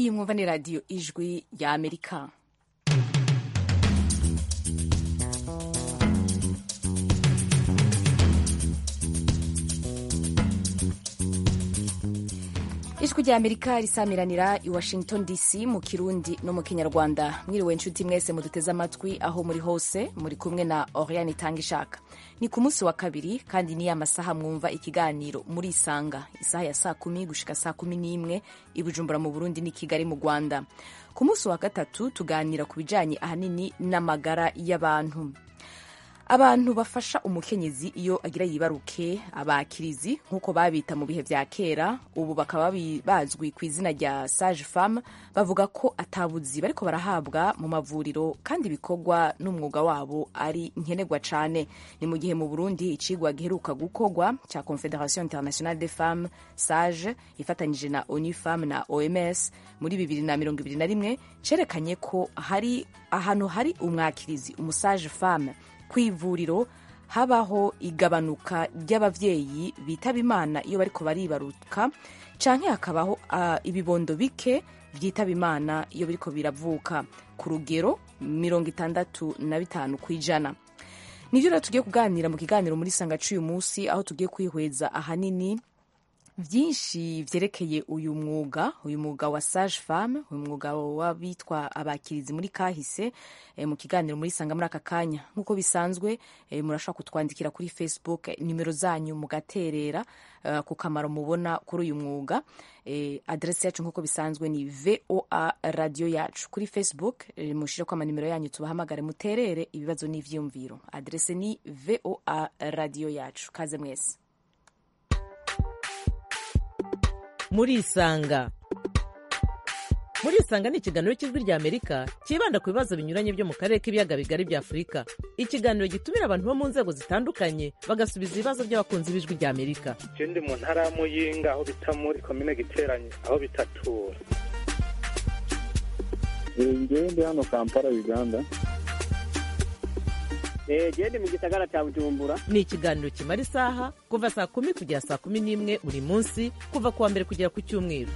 iyi mwumva ni radiyo ijwi ya amerika ijwi rya amerika risamiranira i washington dc mu kirundi no mu kinyarwanda mwiriwe inshuti mwese muduteze amatwi aho muri hose muri kumwe na oriane itanga ishaka ni ku munsi wa kabiri kandi niyo amasaha mwumva ikiganiro muri isanga isaha ya saa kumi gushika saa kumi n'imwe i bujumbura mu burundi n'i kigali mu rwanda ku munsi wa gatatu tuganira ku bijanye ahanini n'amagara y'abantu abantu bafasha umukenyezi iyo agira yibaruke abakirizi nk'uko babita mu bihe vya kera ubu bakaba bazwi ku izina rya sage femme bavuga ko atabuzi bariko barahabwa mu mavuriro kandi bikorwa n'umwuga wabo ari nkenerwa cane ni mu gihe mu burundi icigwa giheruka gukorwa ca confederation internationale des femmes sage ifatanyije na onu femme na oms muri bibiri na mirongo ibiri na rimwe cerekanye ko hari ahantu hari umwakirizi umusage femme ku ivuriro habaho igabanuka ry'abavyeyi bitaba imana iyo bariko baribaruka canke hakabaho uh, ibibondo bike vyitaba imana iyo biriko biravuka ku rugero mirongo itandatu na bitanu kw'ijana nivyo rero tugiye kuganira mu kiganiro muri sanga c'uyu musi aho tugiye kwihweza ahanini vyinshi vyerekeye uyu mwuga uyu mwuga wa sage femme uyu mwuga w'abitwa abakirizi muri kahise e, mu kiganiro muri sanga muri aka kanya nk'uko bisanzwe e, murashobora kutwandikira kuri facebook nimero zanyu mugaterera uh, ku kamaro mubona kuri uyu mwuga e, adresi yacu nk'uko bisanzwe ni voa radio yacu kuri facebook e, mushire ko amanimero yanyu tubahamagare muterere ibibazo n'ivyiyumviro adresi ni voa radio yacu kaze mwese murisanga murisanga ni ikiganiro cy'ijwi rya amerika cyibanda ku bibazo binyuranye byo mu karere k'ibiyaga bigari bya afurika ikiganiro gitumira abantu bo mu nzego zitandukanye bagasubiza ibibazo by'abakunzi b'ijwi rya amerika je ndi mu ntara ya muyinga aho bita muri komine giteranye aho bitatura ngewe ndi hano kampala uganda gende mu gisagara cya bujumbura ni ikiganiro kimara isaha kuva saa kumi kugera saa kumi n'imwe buri munsi kuva ku wa mbere kugera ku cyumweru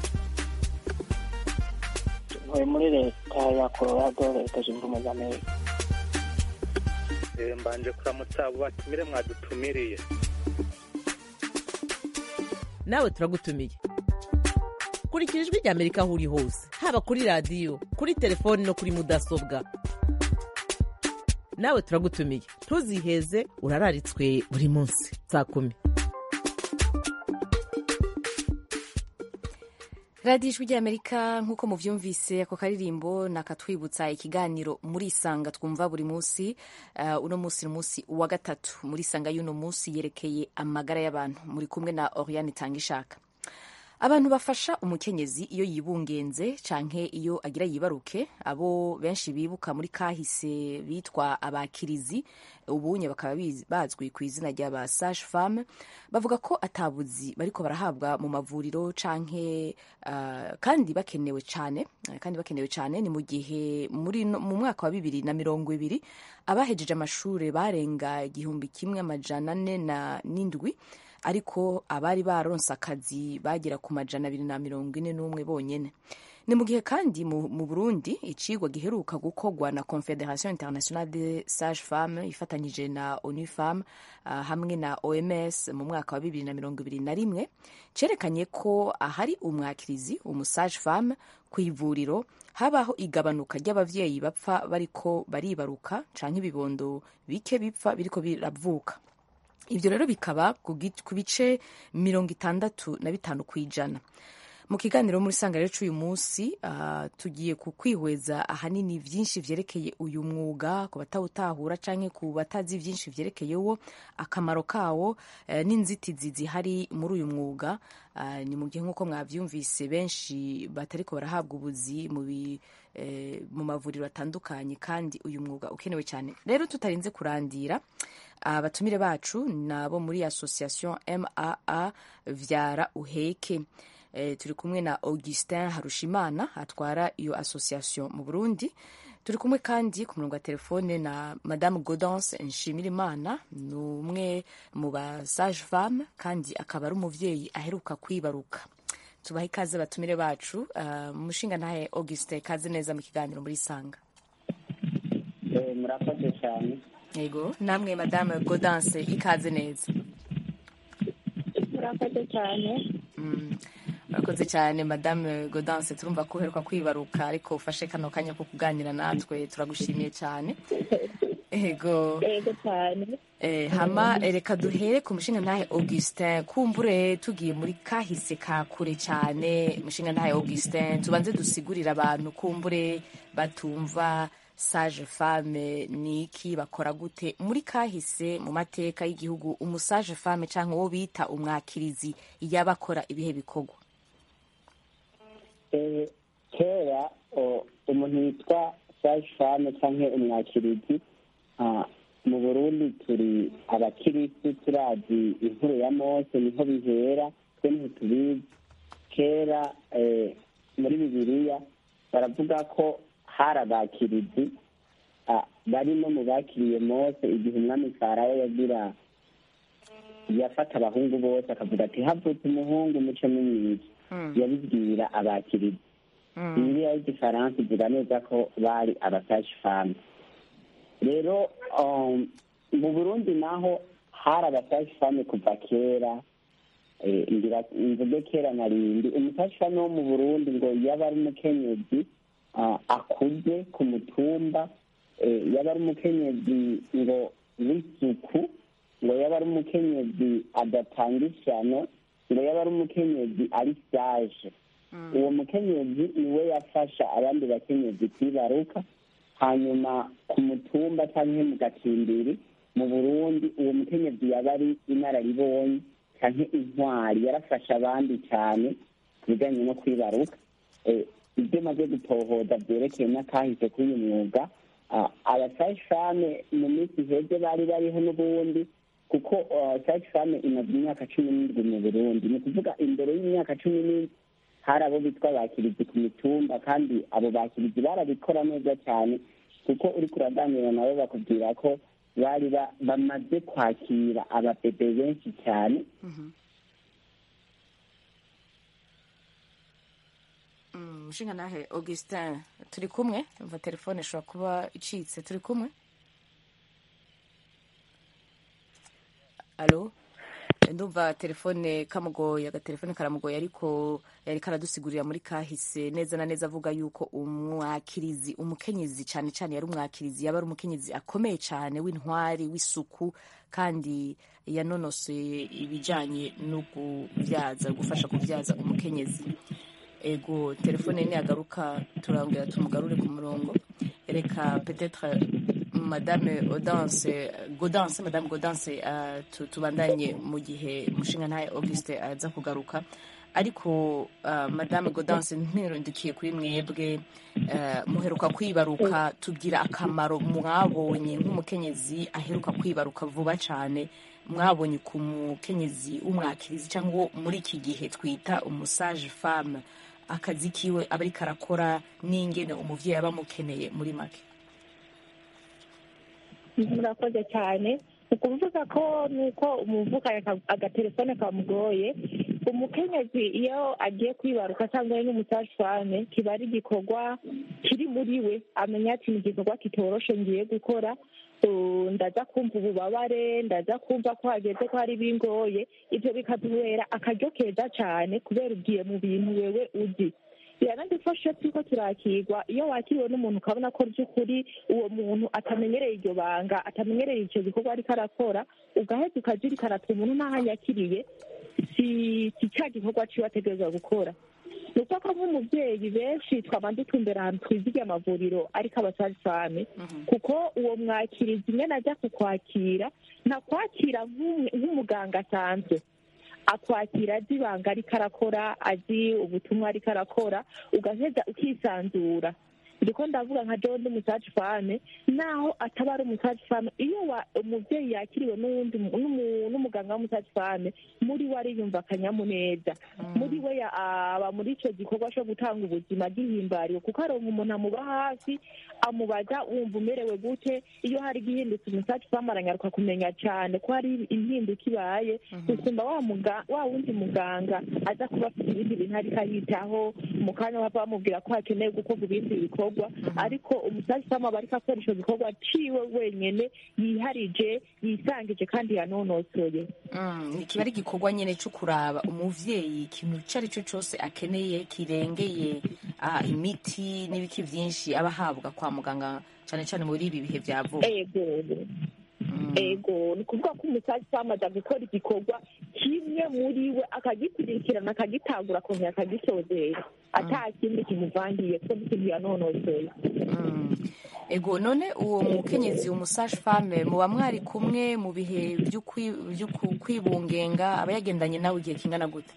ntuye muri leta ya colorado leta zunze ubumwe za amerika mbanje kuramutsa abo batumire mwadutumiriye nawe turagutumiye kurikira ijwi rya amerika aho uri hose haba kuri radiyo kuri telefoni no kuri mudasobwa nawe turagutumiye ntuziheze urararitswe buri munsi saa kumi radiyo ijwi ry'amerika nk'uko muvyumvise ako karirimbo nakatwibutsa ikiganiro muri isanga twumva buri munsi uh, uno munsi ni umunsi wa gatatu muri isanga y'uno munsi yerekeye amagara y'abantu muri kumwe na oriane itangishaka abantu bafasha umukenyezi iyo yibungenze canke iyo agira yibaruke abo benshi bibuka muri kahise bitwa abakirizi ubunye bakaba bazwi ku izina ry'aba sage femme bavuga ko atabuzi bariko barahabwa mu mavuriro canke uh, kandi bakenewe cane kandi bakenewe cane ni mu gihe muri no, mu mwaka wa bibiri na mirongo ibiri abahejeje amashure barenga igihumbi kimwe amajana ane na n'indwi ariko abari baronse akazi bagera ku majana abiri na mirongo ine n'umwe bonyene ni mu gihe kandi mu, mu burundi icigwa giheruka gukorwa na confederation internationale de sage femme ifatanyije na onu femme uh, hamwe na oms mu mwaka wa bibiri na mirongo ibiri na rimwe cerekanye ko ahari umwakirizi umusage femme ku ivuriro habaho igabanuka ry'abavyeyi bapfa bariko baribaruka canke ibibondo bike bipfa biriko biravuka ibyo rero bikaba ku bice mirongo itandatu na bitanu ku ijana mu kiganiro muri sanga rero cy'uyu munsi uh, tugiye ku kwihweza ahanini vyinshi vyerekeye uyu mwuga ku batawutahura canke ku batazi vyinshi vyerekeyewo akamaro kawo uh, n'inzitizi zihari muri uyu mwuga uh, ni mu gihe nk'uko mwavyumvise benshi batariko barahabwa ubuzi mu eh, mu mavuriro atandukanye kandi uyu mwuga ukenewe cyane rero tutarinze kurandira abatumire uh, bacu nabo muri association maa vyara uheke e, turi kumwe na augustin harushimana atwara iyo association mu burundi turi kumwe kandi ku murongo wa telefone na madame godance nshimirimana ni umwe mu ba sage femme kandi akaba ari umuvyeyi aheruka kwibaruka tubahe ikaze batumire bacu uh, mushinga ntahe auguste kaze neza mu kiganiro muri sanga Eh, murakoze cyane yego namwe madame godance ikaze neza murakoze cyane Mm, murakoze cyane madame godance turumva ko uheruka kwibaruka ariko ufashe kano kanya ko kuganira natwe turagushimiye cyane ego yego cyane Eh, hama eh, reka duhere ku mushinga ntahe augustin kumbure tugiye muri kahise ka kure cyane mushinga ntahe augustin tubanze dusigurire abantu kumbure batumva sage femme ni iki bakora gute muri kahise mu mateka y'igihugu umusage femme cyangwa uwo bita umwakirizi yaba akora ibihe bikorwa Eh, kera o, umuntu yitwa sage femme cyangwa umwakirizi ah, mu burundi turi abakirisi turazi inkuru ya mose niho bihera twe ntitubizi kera eh, muri bibiliya baravuga ko hari abakirizi ah, bari no mu bakiriye mose igihe umwami farawo yagira yafata abahungu bose akavuga ati havutse umuhungu muce mumwiza yabibwira abakirizi bibiliya y'igifaransa ivuga neza ko bari abasashi famu rero um, mu burundi naho hari abasashi famu kuva kera eh, ngira mvuge kera narindi umusashi famu wo mu burundi ngo yaba ari umukenyezi ah, akuze ku mutumba eh, yaba ari umukenyezi ngo w'isuku ngo yaba ari umukenyezi adatanga ishyano ngo yaba ari umukenyezi ari sage uwo mukenyezi niwe yafasha abandi bakenyezi kwibaruka hanyuma ku mutumba cyangwa mu gacimbiri mu burundi uwo mukenyezi yaba ari inararibonye cyangwa intwari yarafasha abandi cyane ku bijyanye no kwibaruka Eh, ibyo maze gutohoza byerekeye n'akahise k'uyu mwuga abasashame mu minsi iheze bari bariho n'ubundi kuko sashame imaze imyaka cumi n'indwi mu burundi ni ukuvuga imbere y'imyaka cumi n'indwi hari abo bitwa bakirizi ku mitumba kandi abo bakirizi barabikora neza cyane kuko uri kuraganira nabo bakubwira ko bari ba- bamaze kwakira ababebe benshi cyane mushinga nahe augustin turi kumwe umva telefone ishobora kuba icitse turi kumwe alo ndumva telefone kamugoye agatelefone karamugoye ariko yari karadusigurira muri kahise neza na neza avuga yuko umwakirizi umukenyezi cyane cyane yari umwakirizi yaba ari umukenyezi akomeye cyane w'intwari w'isuku kandi yanonosoye ibijyanye no kubyaza gufasha kubyaza umukenyezi ego telefone niyagaruka turongera tumugarure ku murongo reka petetre madame Audanse Gaudence madame Gaudence uh, tu- tubandanye mu gihe mushinga ntaye Auguste aza kugaruka ariko uh, madame Gaudence ntirundikiye kuri mwebwe uh, muheruka kwibaruka tubwira akamaro mwabonye nk'umukenyezi aheruka kwibaruka vuba cyane mwabonye ku mukenyezi w'umwakirizi cyangwa uwo muri iki gihe twita umusage femme akazi kiwe aba ariko arakora n'ingene umuvyeyi aba amukeneye muri make murakoze cyane ni ukuvuga ko nuko umuvukanye agatelefone kamugoye umukenyezi iyo agiye kwibaruka cyangwa ari n'umusashwane kiba ari igikorwa kiri muri we amenya ati ni igikorwa kitoroshe ngiye gukora Uh, ndaza kumva ububabare ndaza kumva ko hageze ko hari bingoye ibyo bikaduhera akaryo keza cyane kubera ugiye mu bintu wewe uzi biranadufasha turiko turakirwa iyo wakiriwe n'umuntu ukabona ko by'ukuri uwo muntu atamenyereye iryo banga atamenyereye icyo gikorwa ariko arakora ugaheza ukazirikana ati umuntu ntahanyakiriye si si cya gikorwa ciwe ategerezwa gukora ni uko ko nk'umubyeyi benshi twaba dutumbera ahantu twizigiye amavuriro ariko abasazifame kuko uwo mwakirizi imwe najya kukwakira ntakwakira nk'umwe- nk'umuganga asanzwe akwakira azi ibanga ariko arakora azi ubutumwa ariko arakora ugaheza ukisanzura ndiko ndavuga nka jewe ndi umusaje fame naho ataba ari umusaje fame iyo wa- umuvyeyi yakiriwe n'uwundi mu- n'umu- n'umuganga w'umusaje fame muri we ariyumva akanyamuneza muri we ya- aba muri ico gikorwa co gutanga ubuzima gihimbariwe kuko aronka umuntu amuba hafi amubaza wumva umerewe gute iyo hari igihindutse umusaje fame aranyaruka kumenya cane ko hari impinduka ibaye gusumba wa muga- wa wundi muganga aza kuba afite ibindi bintu ariko ayitaho mu kanya bava bamubwira ko hakenewe gukorwa ibindi bikorwa ariko umusazi fama aba ariko akora ico gikorwa ciwe wenyene yiharije yisangije kandi yanonosoye Mm, kiba ari igikorwa nyine cyo kuraba umuvyeyi ikintu icyo ari cyo cyose akeneye kirengeye ah, imiti n'ibiki byinshi aba ahabwa kwa muganga cyane cyane muri ibi bihe bya vuba ego ego ni ukuvuga ko umusazi fama aza gukora igikorwa kimwe muri we akagikurikirana akagitangura akongera akagisozera ata kindi kimuvangiye kuko n'ikintu yanonosoye Mm. ego none uwo mukenyezi umusaje fame muba mwari kumwe mu bihe byo kwi- byo ku- kwibungenga aba yagendanye nawe igihe kingana gute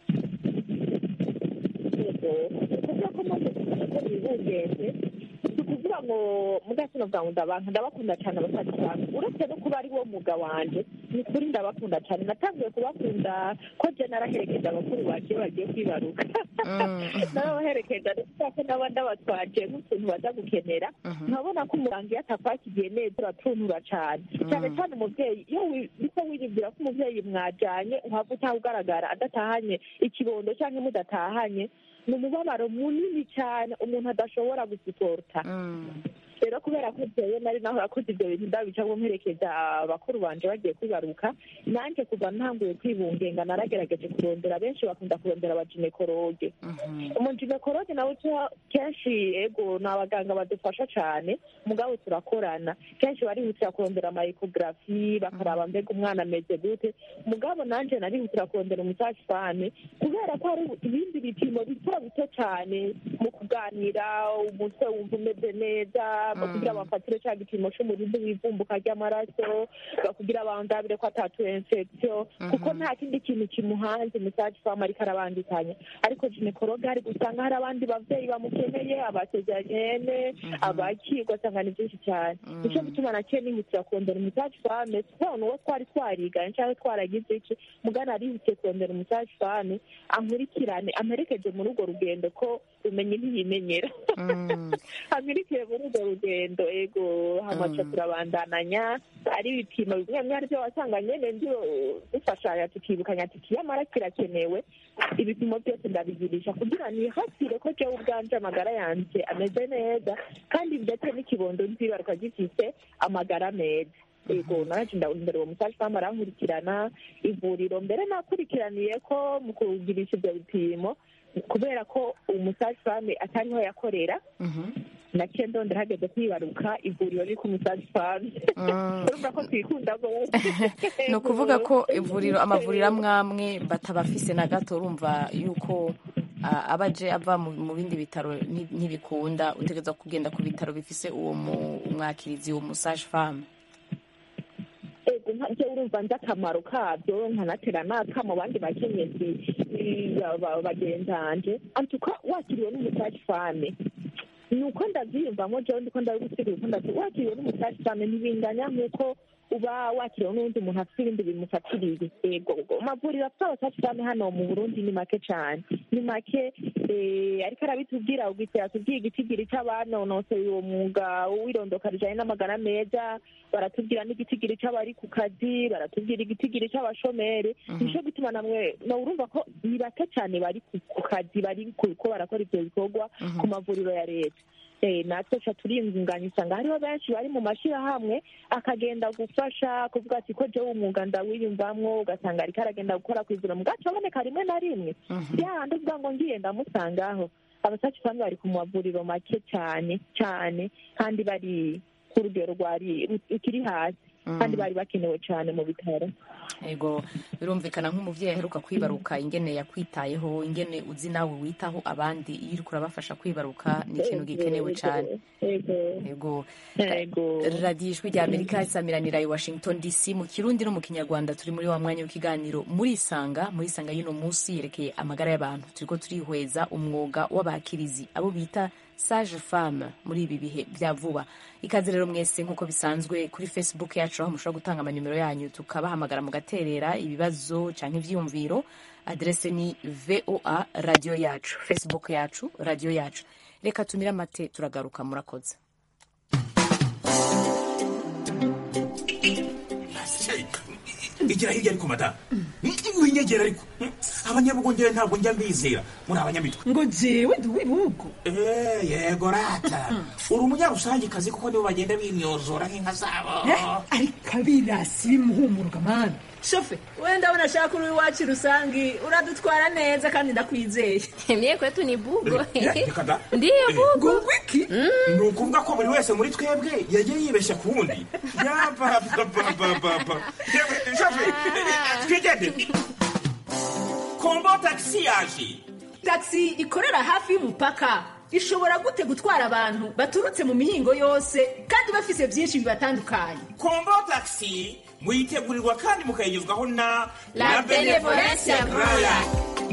kuvuga ko maze kumenya ko bibungenze si ukuvuga ngo mudasino bwa ndabanka ndabakunda cyane abasaza banjye uretse no kuba ari wo mwuga wanje ni ukuri ndabakunda cyane natangiye kubakunda ko je naraherekeje abakuru banje bagiye kwibaruka narabaherekeje ndetse ko naba ndabatwaje nk'utuntu baza gukenera nkabona ko umuganga iyo atakwakigiye neza uratuntura cyane cyane cyane umuvyeyi iyo wi- niko wiribwira ko umuvyeyi mwajanye uhava utaha ugaragara adatahanye ikibondo cyangwa mudatahanye ni umubabaro munini cyane umuntu adashobora gusiporta rero kubera ko jewe nari naho yakoze ibyo bintu ndabicamo mperekeza abakuru banje bagiye kwibaruka nanjye kuva ntanguye kwibungenga naragerageje kurondera benshi bakunda kurondera abaginekoroge umuginekoroge nawe cyo kenshi ego ni abaganga badufasha cyane mugabo turakorana kenshi barihutira kurondera amayekogarafi bakaraba mbega umwana ameze gute mugabo nanjye narihutira kurondera umusashifane kubera ko hari ibindi bipimo bito bito cyane mu kuganira umutwe wumva umeze neza bakugira bafatire cya gipimo cy'umurindi w'ivumbuka ry'amaraso bakugira bandabire ko atatu infection kuko nta kindi kintu kimuhanze umusaje fama ariko arabandikanya ariko ginekologe hari gusanga hari abandi bavyeyi bamukeneye abasezeranyene abaki ugasanga ni byinshi cyane nico gituma naciye nihutira kurondera umusaje fame kubona uwo twari twariganye cyangwa twaragize iki mugana arihutiye kurondera umusaje fame ankurikirane amperekeje muri urwo rugendo ko umenye ntiyimenyera amirikiye muri urwo rugendo ego hamaca turabandananya ari ibipimo bimwe bimwe aribyo wasanga nyene ndio dufashanya tukibukanya tuti yamara kirakenewe ibipimo byose ndabigirisha kugira nihatire ko jewe ubwanje amagara yanje ameze neza kandi ndetse n'ikibondo nzibaruka gifise amagara meza ego naje ndahindura uwo musaje fama arankurikirana ivuriro mbere nakurikiraniye ko mu kugirisha ibyo bipimo kubera ko umusaje fame atariho yakorera naciye ndondera hageze kwibaruka ivuriro riri ku musaje fame urumva ko twikunda rwose ni ukuvuga ko ivuriro amavuriro amwe amwe batabafise na gato urumva yuko ah, abaje ava mu mu bindi bitaro nti- ntibikunda utegereza kugenda ku bitaro bifise uwo mu- umwakirizi uwo musaje fame ego nje urumva nzi akamaro kabyo nkanatera n'akamo bandi bakenyezi eh, ba- ba- bagenzanje antuka wakiriwe n'umusaje fame ni uko ndabyiyumvamo jewe ndiko ndabigusigura uko ndavyi wakiriwe n'umusaje fame ntibinganya nk'uko uba wakiriwe n'undi muntu afite ibindi bimufatiriye ego amavuriro afite abasaje fame hano mu burundi ni make cane ni make eh, ariko arabitubwira ubwite yatubwiye igitigiri c'abanonosoye uwo mwuga w'irondoka rijanye n'amagara meza baratubwira n'igitigiri c'abari ku kazi baratubwira igitigiri c'abashomeri nico gituma namwe no urumva ko ni bake cane bari ku ku kazi bari ku- ko barakora ivyo bikorwa ku mavuriro ya leta Eh, natwe ca turiyungunganya usanga hariho benshi bari mu mashirahamwe akagenda gufasha kuvuga ati ko jewe umwuga ndawiyumvamwo ugasanga ariko aragenda gukora kw'ivuriro mugaca aboneka rimwe na rimwe yahandi uvuga ngo ngiye ndamusangaho abasaci bamwe bari ku mavuriro make cyane cyane kandi bari ku rugero rwari rukiri hasi kandi bari bakenewe cyane mu bitaro ego birumvikana nk'umuvyeyi aheruka kwibaruka ingene yakwitayeho ingene uzi nawe witaho abandi iyo uriko urabafasha kwibaruka ni ikintu gikenewe cane ego ego ego radiyo ijwi rya amerika isamiranira i washington dc mu kirundi no mu kinyarwanda turi muri wa mwanya w'ikiganiro murisanga murisanga y'uno munsi yerekeye amagara y'abantu turiko turihweza umwuga w'abakirizi abo bita sage femme muri ibi bihe bya vuba ikaze rero mwese nk'uko bisanzwe kuri facebook yacu aho mushobora gutanga amanimero yanyu tukabahamagara mugaterera ibibazo cyangwa ibyiyumviro aderese ni voa radiyo yacu facebook yacu radiyo yacu reka tumire amate turagaruka murakoze igira hirya ariko madamu winyegera ariko abanyabugongera ntabwo njya mbizera muri abanyamitwe ngo jewe ndi uw'ibihugu Eh, yego rata uri umunyarusangikazi kuko nibo bagenda bimyozora nk'inka zabo ariko abirasi bimuhumuruka mani shofe wenda abona ashaka uri iwacu rusangi uradutwara neza kandi ndakwizeye Mie kwetu ni bugo. Eh, reka da. Ndiyo Eh, bugo. ngo wiki ni ukuvuga ko buri wese muri twebwe yagiye yibeshya ku wundi yapapapapapa twigendere kombo tagisi yaje taxi ikorera hafi y'umupaka ishobora gute gutwara abantu baturutse mu mihingo yose kandi bafise byinshi bibatandukanye kombo tagisi muyitegurirwa kandi mukayigezwaho na La Benevolencia Royal.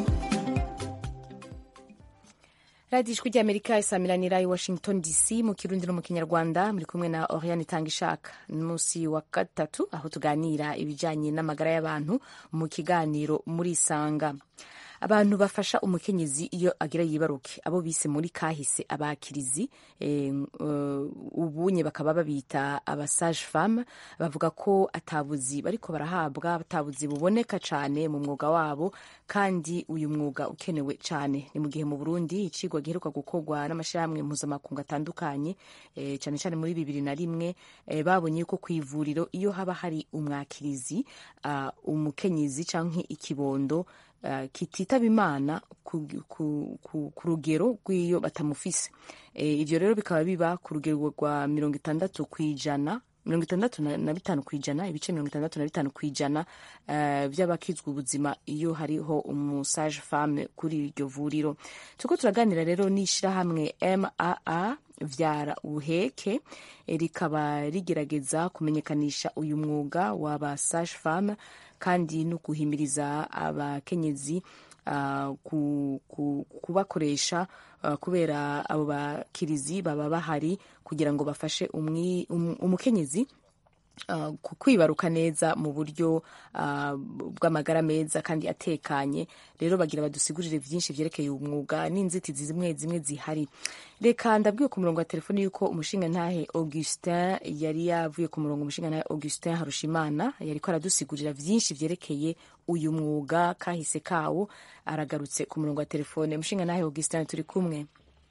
radiyo ijwi ry'amerika isamiranira i washington dc mu kirundi no mu kinyarwanda muri kumwe na oriane itanga ishaka ni munsi wa gatatu aho tuganira ibijyanye n'amagara y'abantu mu kiganiro muri isanga abantu bafasha umukenyezi iyo agira yibaruke abo bise muri kahise abakirizi eh, uh, ubunye bakaba babita abasage femme bavuga ko atabuzi bariko barahabwa atabuzi buboneka cyane mu mwuga wabo kandi uyu mwuga ukenewe cyane ni mu gihe mu burundi icigwa giheruka gukorwa n'amashyirahamwe mpuzamakungu atandukanye eh, cyane cyane muri bibiri na rimwe eh, babonye ko ku ivuriro iyo haba hari umwakirizi uh, umukenyezi canke ikibondo uh, kititaba imana ku, ku, ku, ku rugero rw'iyo batamufise e, ivyo rero bikaba biba ku rugero rwa mirongo itandatu kw'ijana mirongo itandatu na na bitanu ku ijana ibice mirongo itandatu na bitanu ku ijana uh, by'abakizwa ubuzima iyo hariho umusage femme kuri iryo vuriro turiko turaganira rero n'ishirahamwe maa vyara ubuheke eh, rikaba rigerageza kumenyekanisha uyu mwuga w'aba sage femme kandi no guhimiriza abakenyezi uh, ku, ku, kubakoresha uh, kubera abo bakirizi baba bahari kugira ngo bafashe umwi, um, umukenyezi uh, ku kwibaruka neza mu buryo uh, bw'amagara meza kandi atekanye rero bagira badusigurire byinshi vyerekeye umwuga n'inzitizi zimwe zimwe zihari reka ndabwiwe ku murongo wa telefoni yuko umushinga ntahe augustin yari yavuye ku murongo umushinga ntahe augustin harushimana yariko aradusigurira vyinshi vyerekeye uyu mwuga kahise kawo aragarutse ku murongo wa telefone umushinga ntahe augustin turi kumwe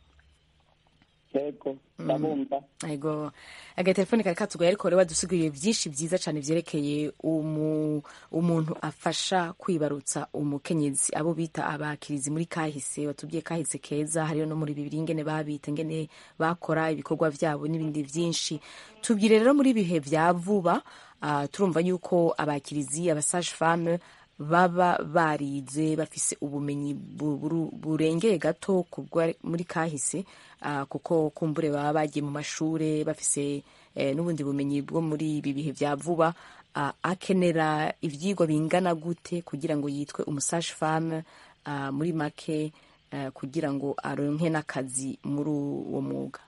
yego ndabumva ego agatelefone kari katugoye ariko rero badusiguriye byinshi byiza cyane vyerekeye umu, umuntu afasha kwibarutsa umukenyezi abo bita abakirizi muri kahise batubwiye kahise keza hariyo no muri bibiri ingene babita ingene bakora ibikorwa vyabo n'ibindi vyinshi tubwire rero muri ibihe vya vuba uh, turumva yuko abakirizi abasage femme baba barize bafise ubumenyi bu- buru- burengeye gato ku bwa- muri kahise ah, kuko kumbure baba bagiye mu mashure bafise eh, n'ubundi bumenyi bwo muri ibi bihe vya vuba ah, akenera ivyigwa bingana gute kugira ngo yitwe umusage femme ah, muri make eh, kugira ngo aronke n'akazi muri uwo mwuga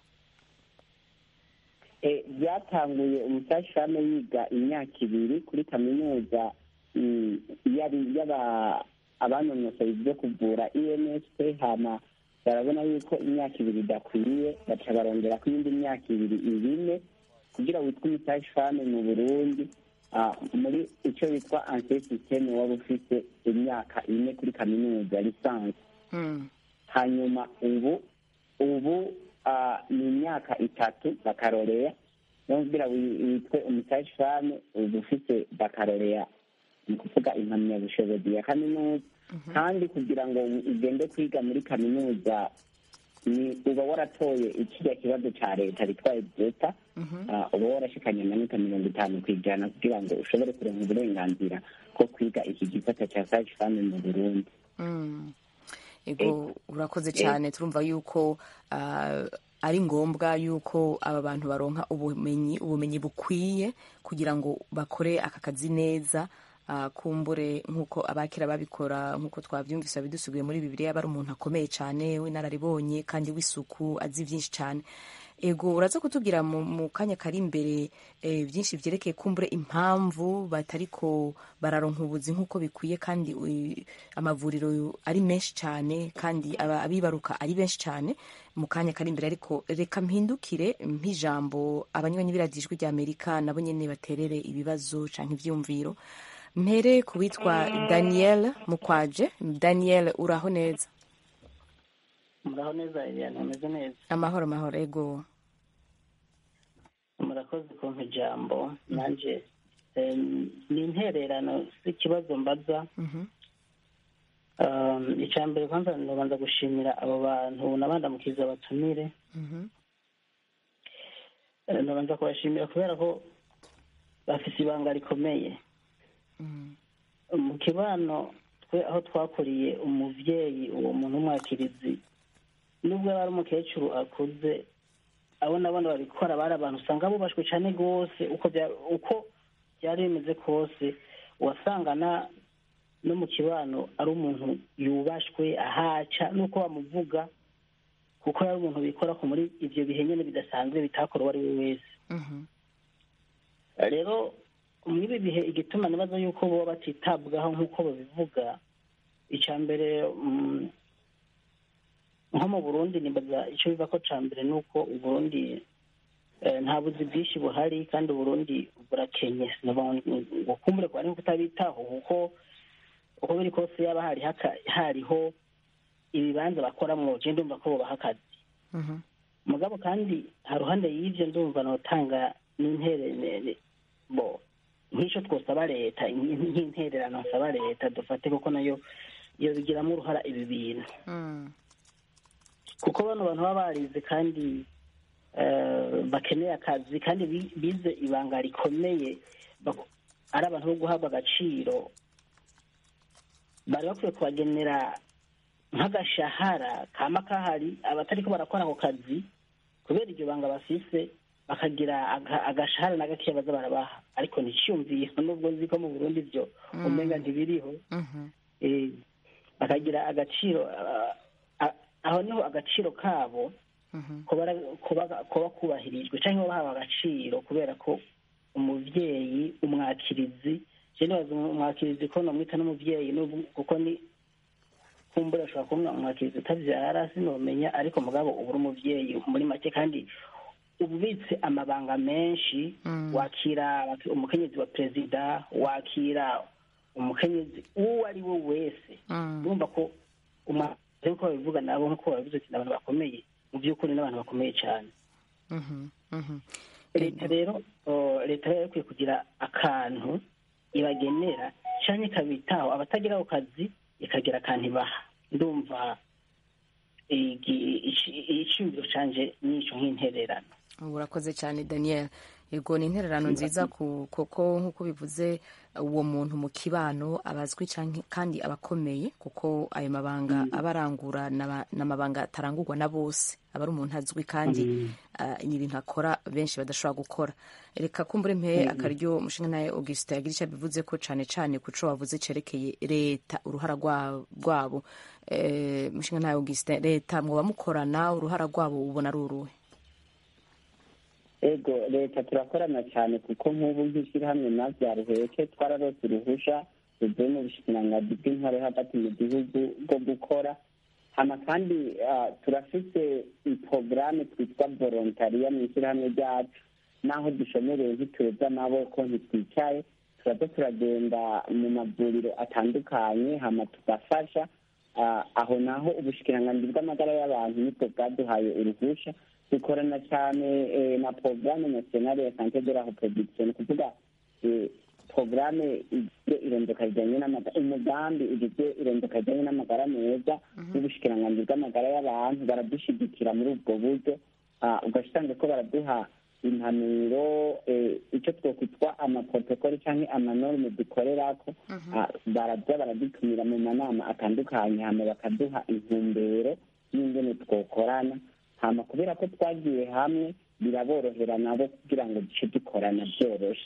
Eh, byatanguye umusashi fame yiga imyaka ibiri kuri kaminuza mm, yari yaba abanonosoye ibyo kuvura insp hama barabona yuko imyaka ibiri idakwiye baca barongera ko iyindi myaka ibiri ibine kugira witwe umusashi fame mu burundi ah, muri icyo bitwa anse systeme waba ufite imyaka ine kuri kaminuza lisansi mm. hanyuma ubu ubu ah, ni imyaka itatu bakaroreya niyo kugira wi- witwe umusashi fame uba ufite bakaroreya ni ukuvuga impamyabushobozi ya kaminuza kandi kugira ngo ugende kwiga muri kaminuza ni uba waratoye ikiriya kibazo cya leta bitwaye byeta uba warashikanye amanota mirongo itanu ku ijana kugira ngo ushobore kurenga uburenganzira bwo kwiga iki gisata cya sashi fame mu burundi Mm. ego urakoze cyane turumva yuko ah, ari ngombwa yuko aba bantu baronka ubumenyi ubumenyi bukwiye kugira ngo bakore aka kazi neza ah, kumbure nk'uko abakera babikora nk'uko twabyumvise bidusubiye muri bibiliya aba ari umuntu akomeye cyane w'inararibonye kandi w'isuku azi byinshi cyane ego uraza kutubwira mu, mu kanya kari imbere eh, byinshi byerekeye kumbure impamvu batariko bararonka ubuzi nk'uko bikwiye kandi ui- amavuriro ari menshi cyane kandi aba- abibaruka ari benshi cyane mu kanya kari imbere ariko reka mpindukire mp'ijambo abanywanyi b'iradijwi rya amerika nabo nyene baterere ibibazo canke ivyumviro mpere ku witwa daniel mukwaje daniel uraho neza muraho neza Eliane ameze neza amahoro amahoro ego murakoze kumpa ijambo nanjye eh, ni intererano si ikibazo mbaza Mhm. Um, icya mbere kwanza ndabanza gushimira abo bantu nabandamukiza batumire Mhm. Eh, ndabanza kubashimira kubera ko bafite ibanga rikomeye Mhm. mu kibano twe aho twakuriye umuvyeyi uwo muntu w'umwakirizi nubwo yaba ari umukecuru akuze abo nabona babikora bari abantu usanga bubashwe cyane rwose uko bya- uko byari bimeze kose wasanga na no mu kibano ari umuntu yubashwe ahaca nuko bamuvuga kuko yari umuntu bikora ko muri ibyo bihe nyine bidasanzwe bitakora uwo ari we wese Mhm. rero muri ibi bihe igituma nibaza yuko baba batitabwaho nk'uko babivuga icya mbere mm, nko mu burundi nibaza icyo biva ko cya mbere ni uko uburundi eh, nta buzi bwinshi buhari kandi uburundi burakenye sinavuga ngo kumbure ko ari kutabitaho kuko uko biri kose yaba hari haka- hariho ibibanza bakoramo je ndumva ko bobaha akazi Mhm. mugabo kandi haruhande y'ivyo ndumva notanga n'intererano bo nk'ico twosaba leta nk- nk'intererano nsaba leta dufate kuko nayo iyo bigiramo uruhara ibi bintu Mm. kuko bano bantu baba barize kandi eh, bakeneye akazi kandi bi- bize ibanga rikomeye bak- ari abantu bo guhabwa agaciro bari bakwiye kubagenera nk'agashahara kama kahari abatariko barakora ako kazi kubera iryo banga bafise bakagira aga- agashahara na gakeya baza barabaha ariko nticiyumviye nubwo nzi ko mu burundi byo Mm. umenga ntibiriho Mhm. eh, bakagira agaciro ah, ah, aho niho agaciro kabo Mhm. kuba kuba kuba kubahirijwe cyangwa bahawe agaciro kubera ko umuvyeyi umwakirizi je nibaza umwakirizi ko nomwita n'umuvyeyi n'ubu- kuko ni kumbura ashobora kuba umwakirizi utavyara sinomenya ariko mugabo uba uri umuvyeyi muri make kandi uba ubitse amabanga menshi Mm. wakira umukenyezi wa perezida wakira umukenyezi uwo ari we wese Mm. urumva ko umwakirizi nk'uko babivuga nabo nk'uko babivuze ati ni abantu bakomeye mu by'ukuri ni abantu bakomeye cyane Mhm. Mhm. leta rero oh, leta rero ikwiye kugira akantu ibagenera cyangwa ikabitaho abatagira ako kazi ikagira akantu ibaha ndumva igi- ici- iciyumviro canje nico nk'intererano urakoze cyane daniel yego ni intererano nziza ku- kuko nk'uko bivuze uwo muntu mu kibano abazwi canke- kandi abakomeye kuko ayo mabanga aba arangura n'aba- n'amabanga atarangurwa na bose aba ari umuntu azwi kandi ah, ni ibintu akora benshi badashobora gukora reka kumbure mpe akaryo umushinga nawe augustin yagira icyo abivuze ko cane cane ku co wavuze cerekeye leta uruhara rwa- rwabo Eh, umushinga nawe augustin leta mwoba mukorana uruhara rwabo ubona ari uruhe ego leta turakorana cyane kuko nk'ubu nk'ishyirahamwe navyaruheke twararose uruhusha ruvuye mu bushikiranganji bw'intwaro yo hagati mu gihugu bwo gukora hama kandi ah, turafite porogaramu twitwa volontariya mu ishyirahamwe ryacu naho dushomereye ntitureze amaboko ntitwicaye turaza turagenda mu mavuriro atandukanye hama tugafasha Ah, aho naho ubushikiranganji bw'amagara y'abantu nibwo bwaduhaye uruhusha dukorana cyane eh, na porogaramu nasiyonale ya sante de la reproduction ni ukuvuga eh, porogaramu igizwe irondoka rijyanye n'amagara umugambi ugizwe irondoka rijyanye n'amagara meza n'ubushikiranganji bw'amagara y'abantu baradushyigikira muri ubwo buryo Ah, ugasanga ko baraduha impanuro eh, icyo twokwitwa amaprotokoli cyangwa amanorme dukorerako Ah, baraza baradutumira mu manama atandukanye hama bakaduha intumbero y'ingene twokorana hama kubera ko twagiye hamwe biraborohera nabo kugira ngo duce dukorana byoroshe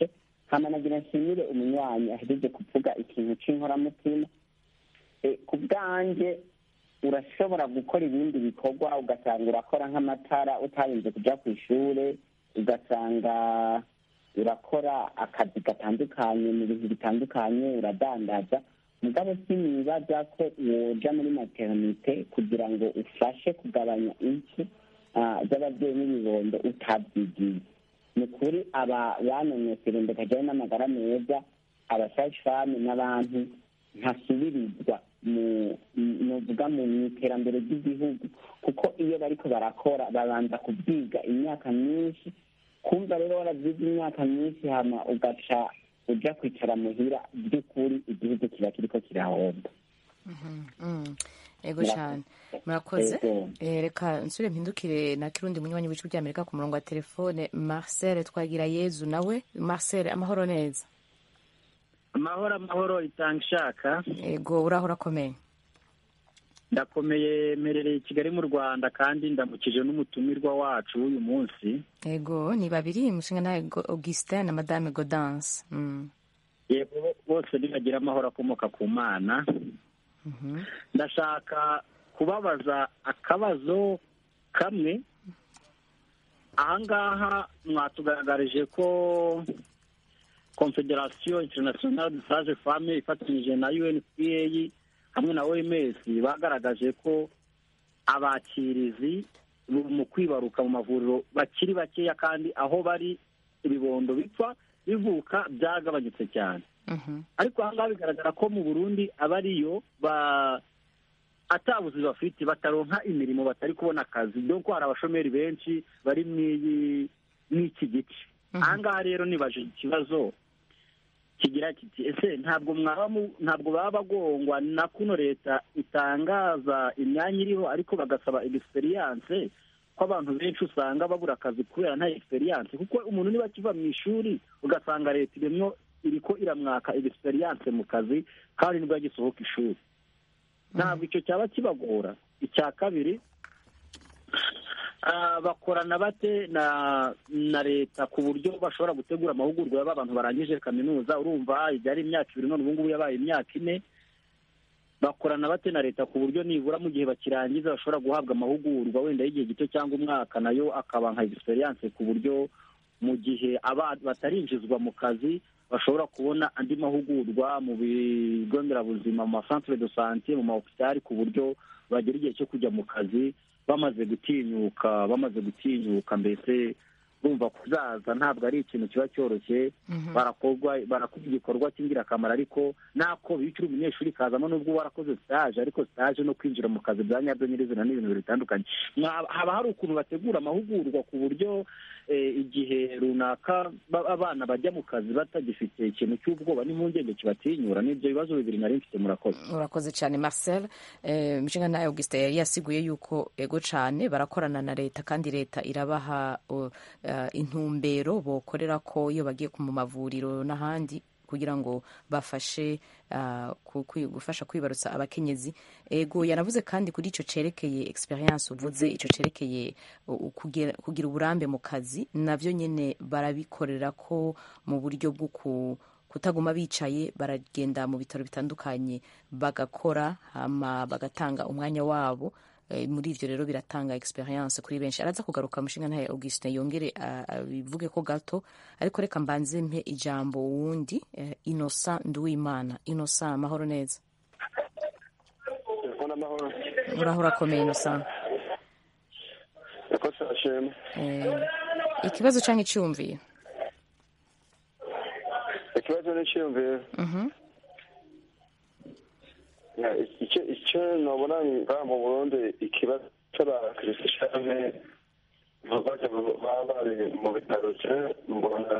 hama nagira nshimire umunywanyi ahejeje kuvuga ikintu c'inkoramutima Eh, ku bwanje urashobora gukora ibindi bikorwa ugasanga urakora nk'amatara utarinze kuja ku ishure ugasanga urakora akazi gatandukanye mu bintu bitandukanye uradandaza mugabo sinibaza ko woja muri maternite kugira ngo ufashe kugabanya impfu ah, z'ababyeyi n'ibibondo utabyigiye ni ukuri aba banonosera imbere kajyayo n'amagara meza abashashami n'abantu ntasubirizwa mu novuga mu iterambere ry'igihugu kuko iyo bariko barakora babanza kubyiga imyaka myinshi kumva rero waravyize imyaka myinshi hama ugaca uja kwicara muhira by'ukuri igihugu kiba kiriko kirahomba Mm. ego Murakoze. cyane murakoze Ego. Eh, reka nsubire mpindukire na kirundi munywanyi w'ijwi ry'amerika ku murongo wa telefone marcel twagira yezu nawe marcel amahoro neza amahoro amahoro itanga ishaka ego uraho urakomeye ndakomeye mperereye i kigali mu rwanda kandi ndamukije n'umutumirwa wacu w'uyu munsi ego ni babiri umushinga nawe Go- augustin na madame godance mm. yego bose nibagira amahoro akomoka ku mana Mhm. ndashaka kubabaza akabazo kamwe ahangaha mwatugaragarije ko confederation internationale de sage femme ifatanyije na unpa hamwe na oms bagaragaje ko abakirizi mu kwibaruka mu mavuriro bakiri bakeya kandi aho bari ibibondo bipfa bivuka byagabanyutse cyane ariko aha ngaha bigaragara ko mu burundi aba ariyo ba atabuzi bafite bataronka imirimo batari kubona akazi dore hari abashomeri benshi bari mw'iyi mw'iki gice aha ngaha rero nibaje ikibazo kigira kiti ese ntabwo mwaba mu- ntabwo baba bagongwa na kuno leta itangaza imyanya iriho ariko bagasaba egisperiyanse ko abantu benshi usanga babura akazi kubera nta egisperiyanse kuko umuntu niba akiva mu ishuri ugasanga leta irimo iriko iramwaka egisperiyanse mu kazi kandi nibwo yagisohoka ishuri ntabwo icyo cyaba kibagora icya kabiri ah, bakorana bate na na leta ku buryo bashobora gutegura amahugurwa y'aba bantu barangije kaminuza urumva ibyari imyaka ibiri none ubu ngubu yabaye imyaka ine bakorana bate na leta ku buryo nibura mu gihe bakirangiza bashobora guhabwa amahugurwa wenda y'igihe gito cyangwa umwaka nayo akaba nka egisperiyanse ku buryo mu gihe aba batarinjizwa mu kazi bashobora kubona andi mahugurwa mu bigo nderabuzima mu masantere de sante mu mahopitali ku buryo bagera igihe cyo kujya mu kazi bamaze gutinyuka bamaze gutinyuka mbese bumva kuzaza ntabwo ari ikintu kiba cyoroshye barakorwa barakora igikorwa cy'ingirakamaro ariko nako bicira umunyeshuri kazamo n'ubwo warakoze stage ariko stage no kwinjira mu kazi bya nyabyo nyirizina ni ibintu bitandukanye Mwa- haba hari ukuntu bategura amahugurwa ku buryo eh, igihe runaka ba- abana bajya mu kazi batagifite ikintu cy'ubwoba n'impungenge kibatinyura n'ibyo bibazo bibiri nari mfite murakoze urakoze cyane marcel eh, umushinga nawe augustin yari yasiguye yuko ego cyane barakorana na leta kandi leta irabaha uh, uh, intumbero bokorera ko iyo bagiye mu mavuriro n'ahandi kugira ngo bafashe uh, ku- kwi- gufasha kwibarutsa abakenyezi ego yanavuze kandi kuri icyo cerekeye experience uvuze icyo cerekeye uh, kugira, kugira uburambe mu kazi navyo nyene barabikorera ko mu buryo bwo ku kutaguma bicaye baragenda mu bitaro bitandukanye bagakora hama bagatanga umwanya wabo Eh, muri ivyo rero biratanga experience kuri benshi araza kugaruka mushinga ntaye augustin yongere ah, abivuge ko gato ariko reka mbanze mpe ijambo wundi eh, innocent nduwimana innocent amahoro neza amahoro uraho urakomeye innocent yakoze ashema eh, ikibazo canke iciyumviro ikibazo n'icyiyumviro Mhm. Ya, icyo icyo nabona ngaha mu burundi ikibazo cy'abakirisityane bajya baba bari mu bitaro cye mbona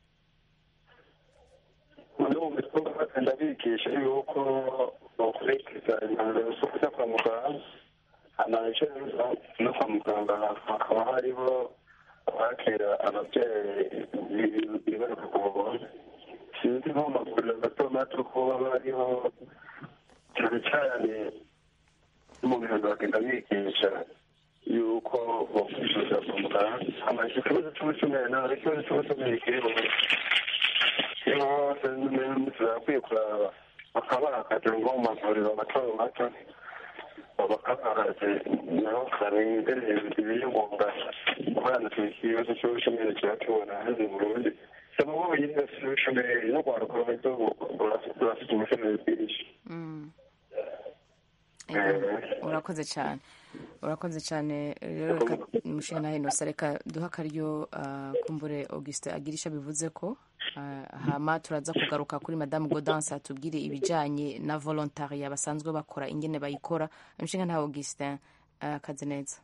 muri ubu bikorwa bagenda bigisha yuko bakurikiza impanuro zo kujya kwa muganga amaje no kwa muganga hakaba hariho abakira ababyeyi bibaruka ku buntu sinzi nko mu mavuriro mato mato ko baba bariho cyane cyane no mu bihano bagenda bigisha yuko bakwishyuza kwa muganga amaze ikibazo cy'ubucumeri nawe ikibazo cy'ubucumeri kiri mu bose turakwiye kuraba bakabaha akazi nko mu mavuriro mato mato bakabaha akazi naho karengere ibiyungunga abana turi ikibazo cy'ubushomeri kiratubona hano mu burundi saba wowe nyine si ubushomeri no kwaruka ruto urafite ubushomeri bwinshi urakoze cyane urakoze cyane rero reka umushinga nawe inosa reka duha akaryo kumbure augustin agirisha bivuze ko hama turaza kugaruka kuri madamu godanse atubwire ibijyanye na volontariya basanzwe bakora ingene bayikora umushinga nta augustin akaze neza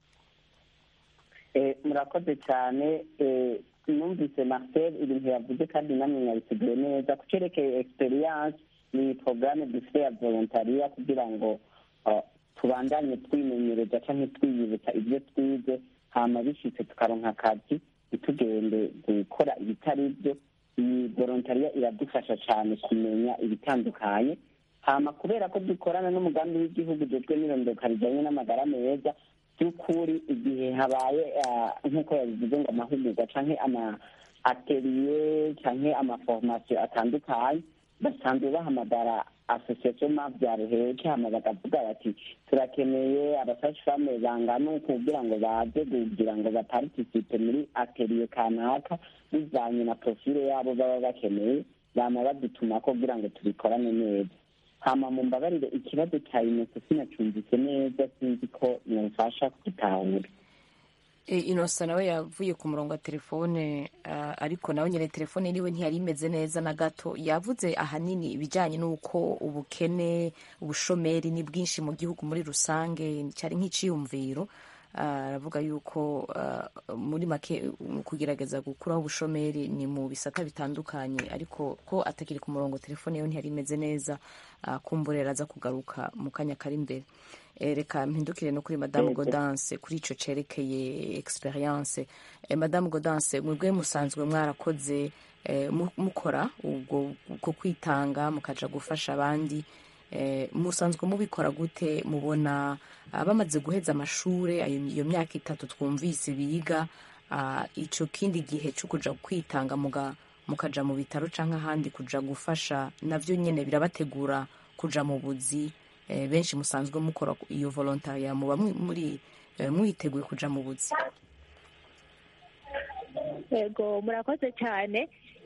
murakoze cyane numvise marcel ibintu yavuze kandi namwe yabiteguye neza ku cyerekeye experience ni porogaramu dufite ya volontariya kugira ngo tubandanye twimenyereza cyangwa twiyibutsa ibyo twize hama bishyitse tukaronka akazi ntitugende gukora ibitari byo iyi volontariya iradufasha cyane kumenya ibitandukanye hama kubera ko dukorana n'umugambi w'igihugu ujejwe n'irondoka rijyanye n'amagara meza by'ukuri igihe habaye nk'uko yabivuze ngo amahugurwa cyangwa ama ateriye cyangwa amaforomasiyo atandukanye basanzwe bahamagara asosiyasiyo mabyaro heke hama bakavuga bati turakeneye abasashifame bangana uku kugira ngo baze kugira ngo baparitisipe muri ateriye kanaka bivanye na profile yabo baba bakeneye bama badutuma ko kugira ngo tubikorane neza hama mumbabarire ikibazo cya inoso sinacyumvise neza sinzi ko mwamfasha kugitahura inosa nawe yavuye ku murongo wa telefone ariko nawe nyine telefone iriwe ntiyari imeze neza na gato yavuze ahanini ibijyanye n'uko ubukene ubushomeri ni bwinshi mu gihugu muri rusange cyari nk'iciyumviro aravuga yuko muri make mu kugerageza gukuraho ubushomeri ni mu bisata bitandukanye ariko ko atakiri ku murongo telefone yo ntiyari imeze neza kumburera aza kugaruka mu kanya kari imbere reka mpindukire no kuri madamu godanse kuri icyo cyerekeye experience madamu godanse mwebwe musanzwe mwarakoze mukora ubwo bwo kwitanga mukaja gufasha abandi musanzwe mubikora gute mubona bamaze guheza amashuri iyo myaka itatu twumvise biga icyo kindi gihe cyo kuja kwitanga mukaja mu bitaro cyangwa ahandi kuja gufasha nabyo nyine birabategura kuja mu buzi benshi musanzwe mukora iyo volontariya muba muri mwiteguye kuja mu buzi yego murakoze cyane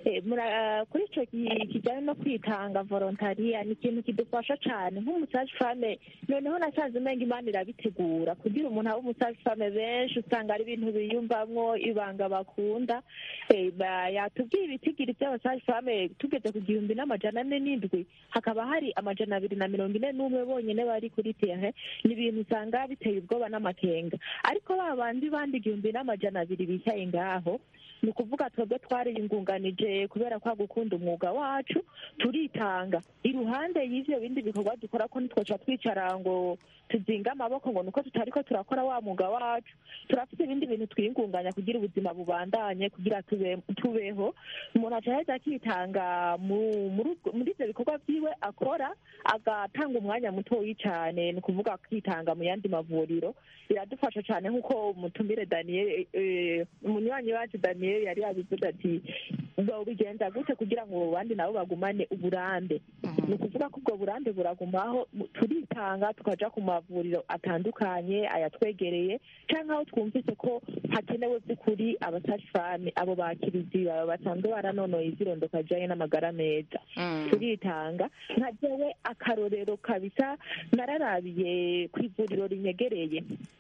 kuri icyo kijyanye no kwitanga volontariya ni ikintu kidufasha cyane nk'umusaje fame noneho nasanze umenga imana irabitegura kugira umuntu abe umusaje fame benshi usanga ari ibintu biyumvamwo ibanga bakunda yatubwiye ibitigiri by'abasaje fame tugeze ku gihumbi n'amajana ane n'indwi hakaba hari amajana abiri na mirongo ine n'umwe bonyine bari kuri tere ni ibintu usanga biteye ubwoba n'amakenga ariko ba bandi bandi igihumbi n'amajana abiri bicaye ngaho ni ukuvuga twebwe twariyungunganije kubera kwa gukunda umwuga wacu turitanga iruhande y'ivyo bindi bikorwa dukora ko ntitwoca twicara ngo tuzinga amaboko ngo nuko tutari ko turakora wa mwuga wacu turafite ibindi bintu twiyungunganya kugira ubuzima bubandanye kugira tubeho umuntu aca aheza akitanga muri ivyo bikorwa vyiwe akora agatanga umwanya mutoyi cane ni ukuvuga akitanga mu yandi mavuriro biradufasha cane nk'uko umutumire daniel umunywanyi wacu daniel yari yabivuze ati bigenza gute kugira ngo abandi nabo bagumane uburambe ni ukuvuga ko ubwo burambe buragumaho turitanga tukaja ku mavuriro atandukanye ayatwegereye cyangwa aho twumvise ko hakenewe by'ukuri abasashifame abo bakirizi baba basanzwe baranonoye izirondoka zijanye n'amagara meza turitanga nka jewe akarorero kabisa nararabiye ku ivuriro rinyegereye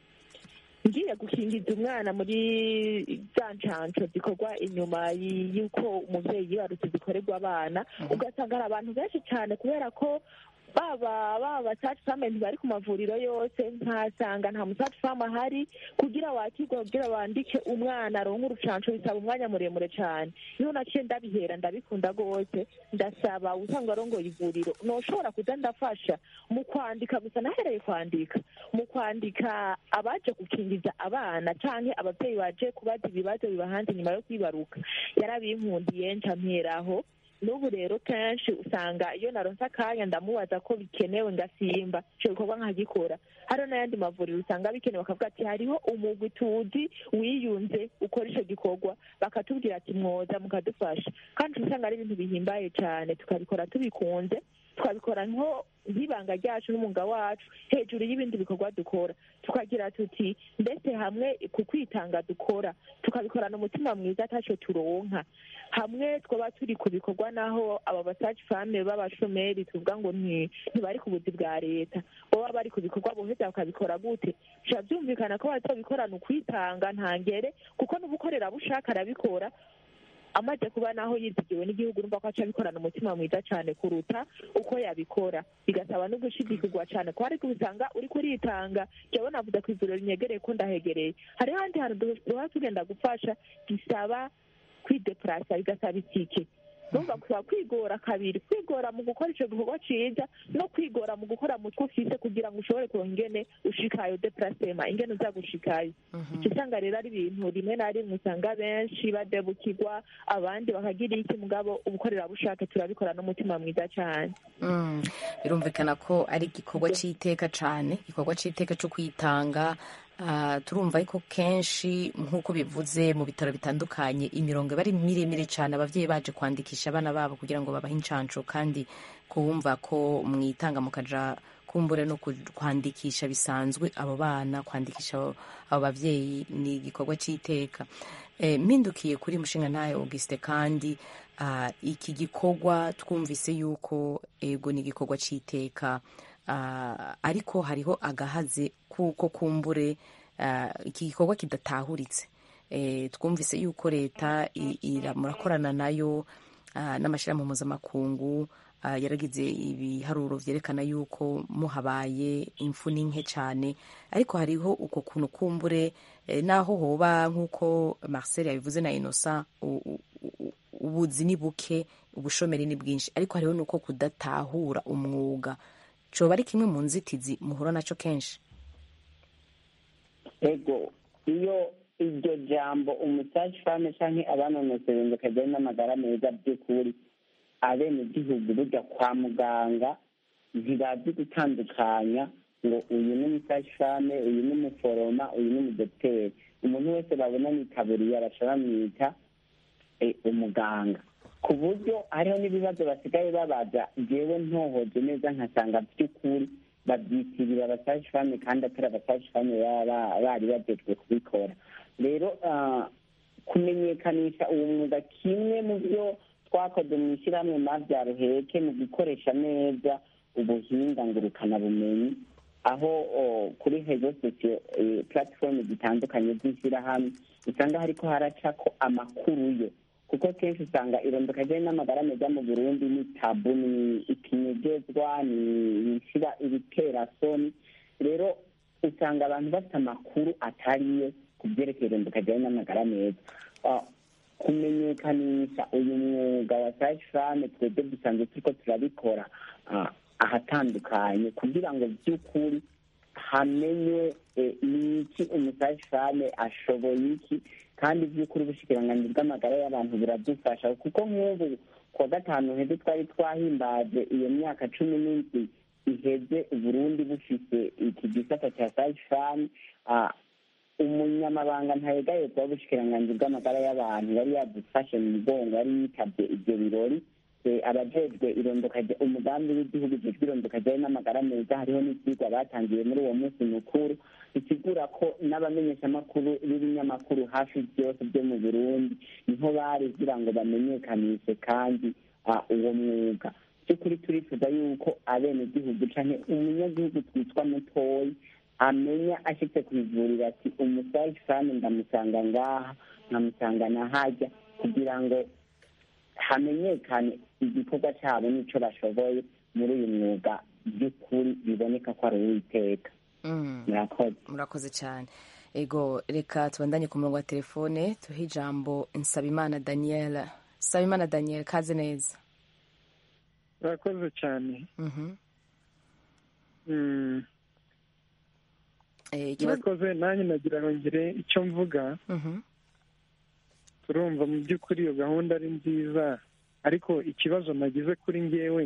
ngiye gukingiza umwana muri za nshansho zikorwa inyuma y'uko umubyeyi yibarutse zikorerwa abana ugasanga hari abantu benshi cyane kubera ko baba baba saci fame ntibari ku mavuriro yose nkasanga nta musaci fame ahari kugira wakirwe kugira bandike umwana aronke urucanco bisaba umwanya muremure cyane niho naciye ndabihera ndabikunda rwose ndasaba usanga arongoye ivuriro noshobora kuza ndafasha mu kwandika gusa nahereye kwandika mu kwandika abaje gukingiza abana canke abavyeyi baje kubaza ibibazo bibahanze nyuma yo kwibaruka yarabinkundiye nca mperaho n'ubu rero kenshi usanga iyo naronse akanya ndamubaza ko bikenewe ngasimba ico gikorwa nkagikora hariho n'ayandi mavuriro usanga bikenewe bakavuga ati hariho umugwi tuzi wiyunze ukora ico gikorwa bakatubwira ati mwoza mukadufasha kandi usanga ari ibintu bihimbaye cane tukabikora tubikunze twabikora nko nk'ibanga ryacu n'umwuga wacu hejuru y'ibindi bikorwa dukora tukagira tuti mbese hamwe ku kwitanga dukora tukabikorana umutima mwiza ataco turonka hamwe twaba turi ku bikorwa naho aba basaci fame b'abashomeri tuvuga ngo nti- ntibari ku buzi bwa leta boba bari ku bikorwa boheza bakabikora gute bica byumvikana ko bazobikorana ukwitanga ntangere kuko n'ubukorerabushake arabikora amaze kuba naho yizigiwe n'igihugu urumva ko aca abikorana umutima mwiza cyane kuruta uko yabikora bigasaba no gushidikirwa cyane ko ariko usanga uri kuritanga jyewe navuze ku ivuriro rinyegereye ko ndahegereye hariho ahandi hantu duhora tugenda gufasha gisaba kwidepurasa bigasaba itike numva kuba kwigora kabiri kwigora mu gukora ico gikorwa ciza no kwigora mu gukora mu two ufise kugira ngo ushobore kuronka ingene ushikayo deplacema ingene uza gushikayo ico usanga rero ari ibintu rimwe na rimwe usanga benshi badebukirwa abandi bakagira iki mugabo ubukorerabushake turabikora n'umutima mwiza cane Mm, birumvikana ko ari igikorwa cy'iteka cyane igikorwa cy'iteka cyo kwitanga Ah, turumva ariko kenshi nk'uko bivuze mu bitaro bitandukanye imirongo iba ari miremire cyane ababyeyi baje kwandikisha abana babo kugira ngo babahe inshanco kandi kumva ko mwitanga mukaja kumbure no ku- kwandikisha bisanzwe abo bana kwandikisha abo abo bavyeyi ni igikorwa cy'iteka Eh, mpindukiye kuri mushinga ntayo auguste kandi ah, iki gikorwa twumvise yuko ego ni igikorwa cy'iteka Ah, ariko hariho agahaze kuko kumbure ah, iki gikorwa kidatahuritse Eh, twumvise yuko leta i- ira- murakorana nayo ah, n'amashyirahamwe mpuzamakungu ah, yaragize ibiharuro vyerekana yuko muhabaye imfu ni nke cyane ariko hariho uko kuntu kumbure eh, naho hoba nk'uko marcel yabivuze na innocent u- u- u- ubuzi ni buke ubushomeri ni bwinshi ariko hariho nuko kudatahura umwuga coba ari kimwe mu nzitizi muhura naco kenshi ego iyo iryo jambo umusaci fame canke abanonosera bakajyanye n'amagara meza by'ukuri abenegihugu burya kwa muganga ntibazi gutandukanya ngo uyu ni umusaci fame uyu ni umuforoma uyu ni umudogiteri umuntu wese babona mu itaburiya baca bamwita eh, umuganga ku buryo hariho n'ibibazo basigaye babaza jewe ntohoje neza nkasanga by'ukuri babyitirira abasaci fame kandi atari abasaci fame baba bari bajejwe kubikora rero ah, kumenyekanisha uwo mwuga kimwe mu byo twakoze mu ishyirahamwe mavyaruheke mu gukoresha neza ubuhinga ngurukanabumenyi aho oh, kuri rezo sosiyo platform zitandukanye z'ishyirahamwe usanga hariko haracako amakuru yo kuko kenshi usanga irondoka rye n'amagara meza mu burundi ni tabu ni ikinyegezwa ni ishira ibiterasoni rero usanga abantu bafite amakuru atariyo ku byerekeye irondoka rye n'amagara meza Ah, kumenyekanisha uyu mwuga wa sashi fame twebwe dusanzwe turiko turabikora ah, ahatandukanye kugira ngo by'ukuri hamenye eh, ni iki umusashi fame ashoboye iki kandi by'ukuri ubushikiranganji bw'amagara y'abantu buradufasha kuko nk'ubu kuwa gatanu heze twari twahimbaje iyo myaka cumi n'indwi iheze uburundi bufise iki gisata cya sashi fame ah, umunyamabanga ntayegayezwa w'ubushikiranganji bw'amagara y'abantu yari yadufashe mu mugongo yari yitabye ibyo birori Eh, abajejwe irondoka rya- umugambi w'igihugu ujejwe irondoka ryawe n'amagara meza hariho n'ivyigwa batangiye muri uwo munsi mukuru bisigura ko n'abamenyeshamakuru b'ibinyamakuru hafi byose byo mu burundi niho bari kugira ngo bamenyekanishe kandi ah, uwo mwuga by'ukuri turifuza yuko abenegihugu canke umunyagihugu twitwa mutoyi amenya ashitse ku ivuriro ati umusaji fani ndamusanga ngaha nkamusanga na hajya kugira ngo hamenyekane igikorwa cyabo n'ico bashoboye muri uyu mwuga by'ukuri biboneka ko ari uwiteka Mm. murakoze murakoze cyane ego reka tubandanye ku murongo wa telefone tuhe ijambo nsabimana daniel nsabimana daniel kaze neza urakoze cyane Mhm. Mm, Eh, ikibazo urakoze nanjye nagira ngo ngire icyo mvuga Mhm. turumva mu by'ukuri iyo gahunda ari nziza ariko ikibazo nagize kuri ngewe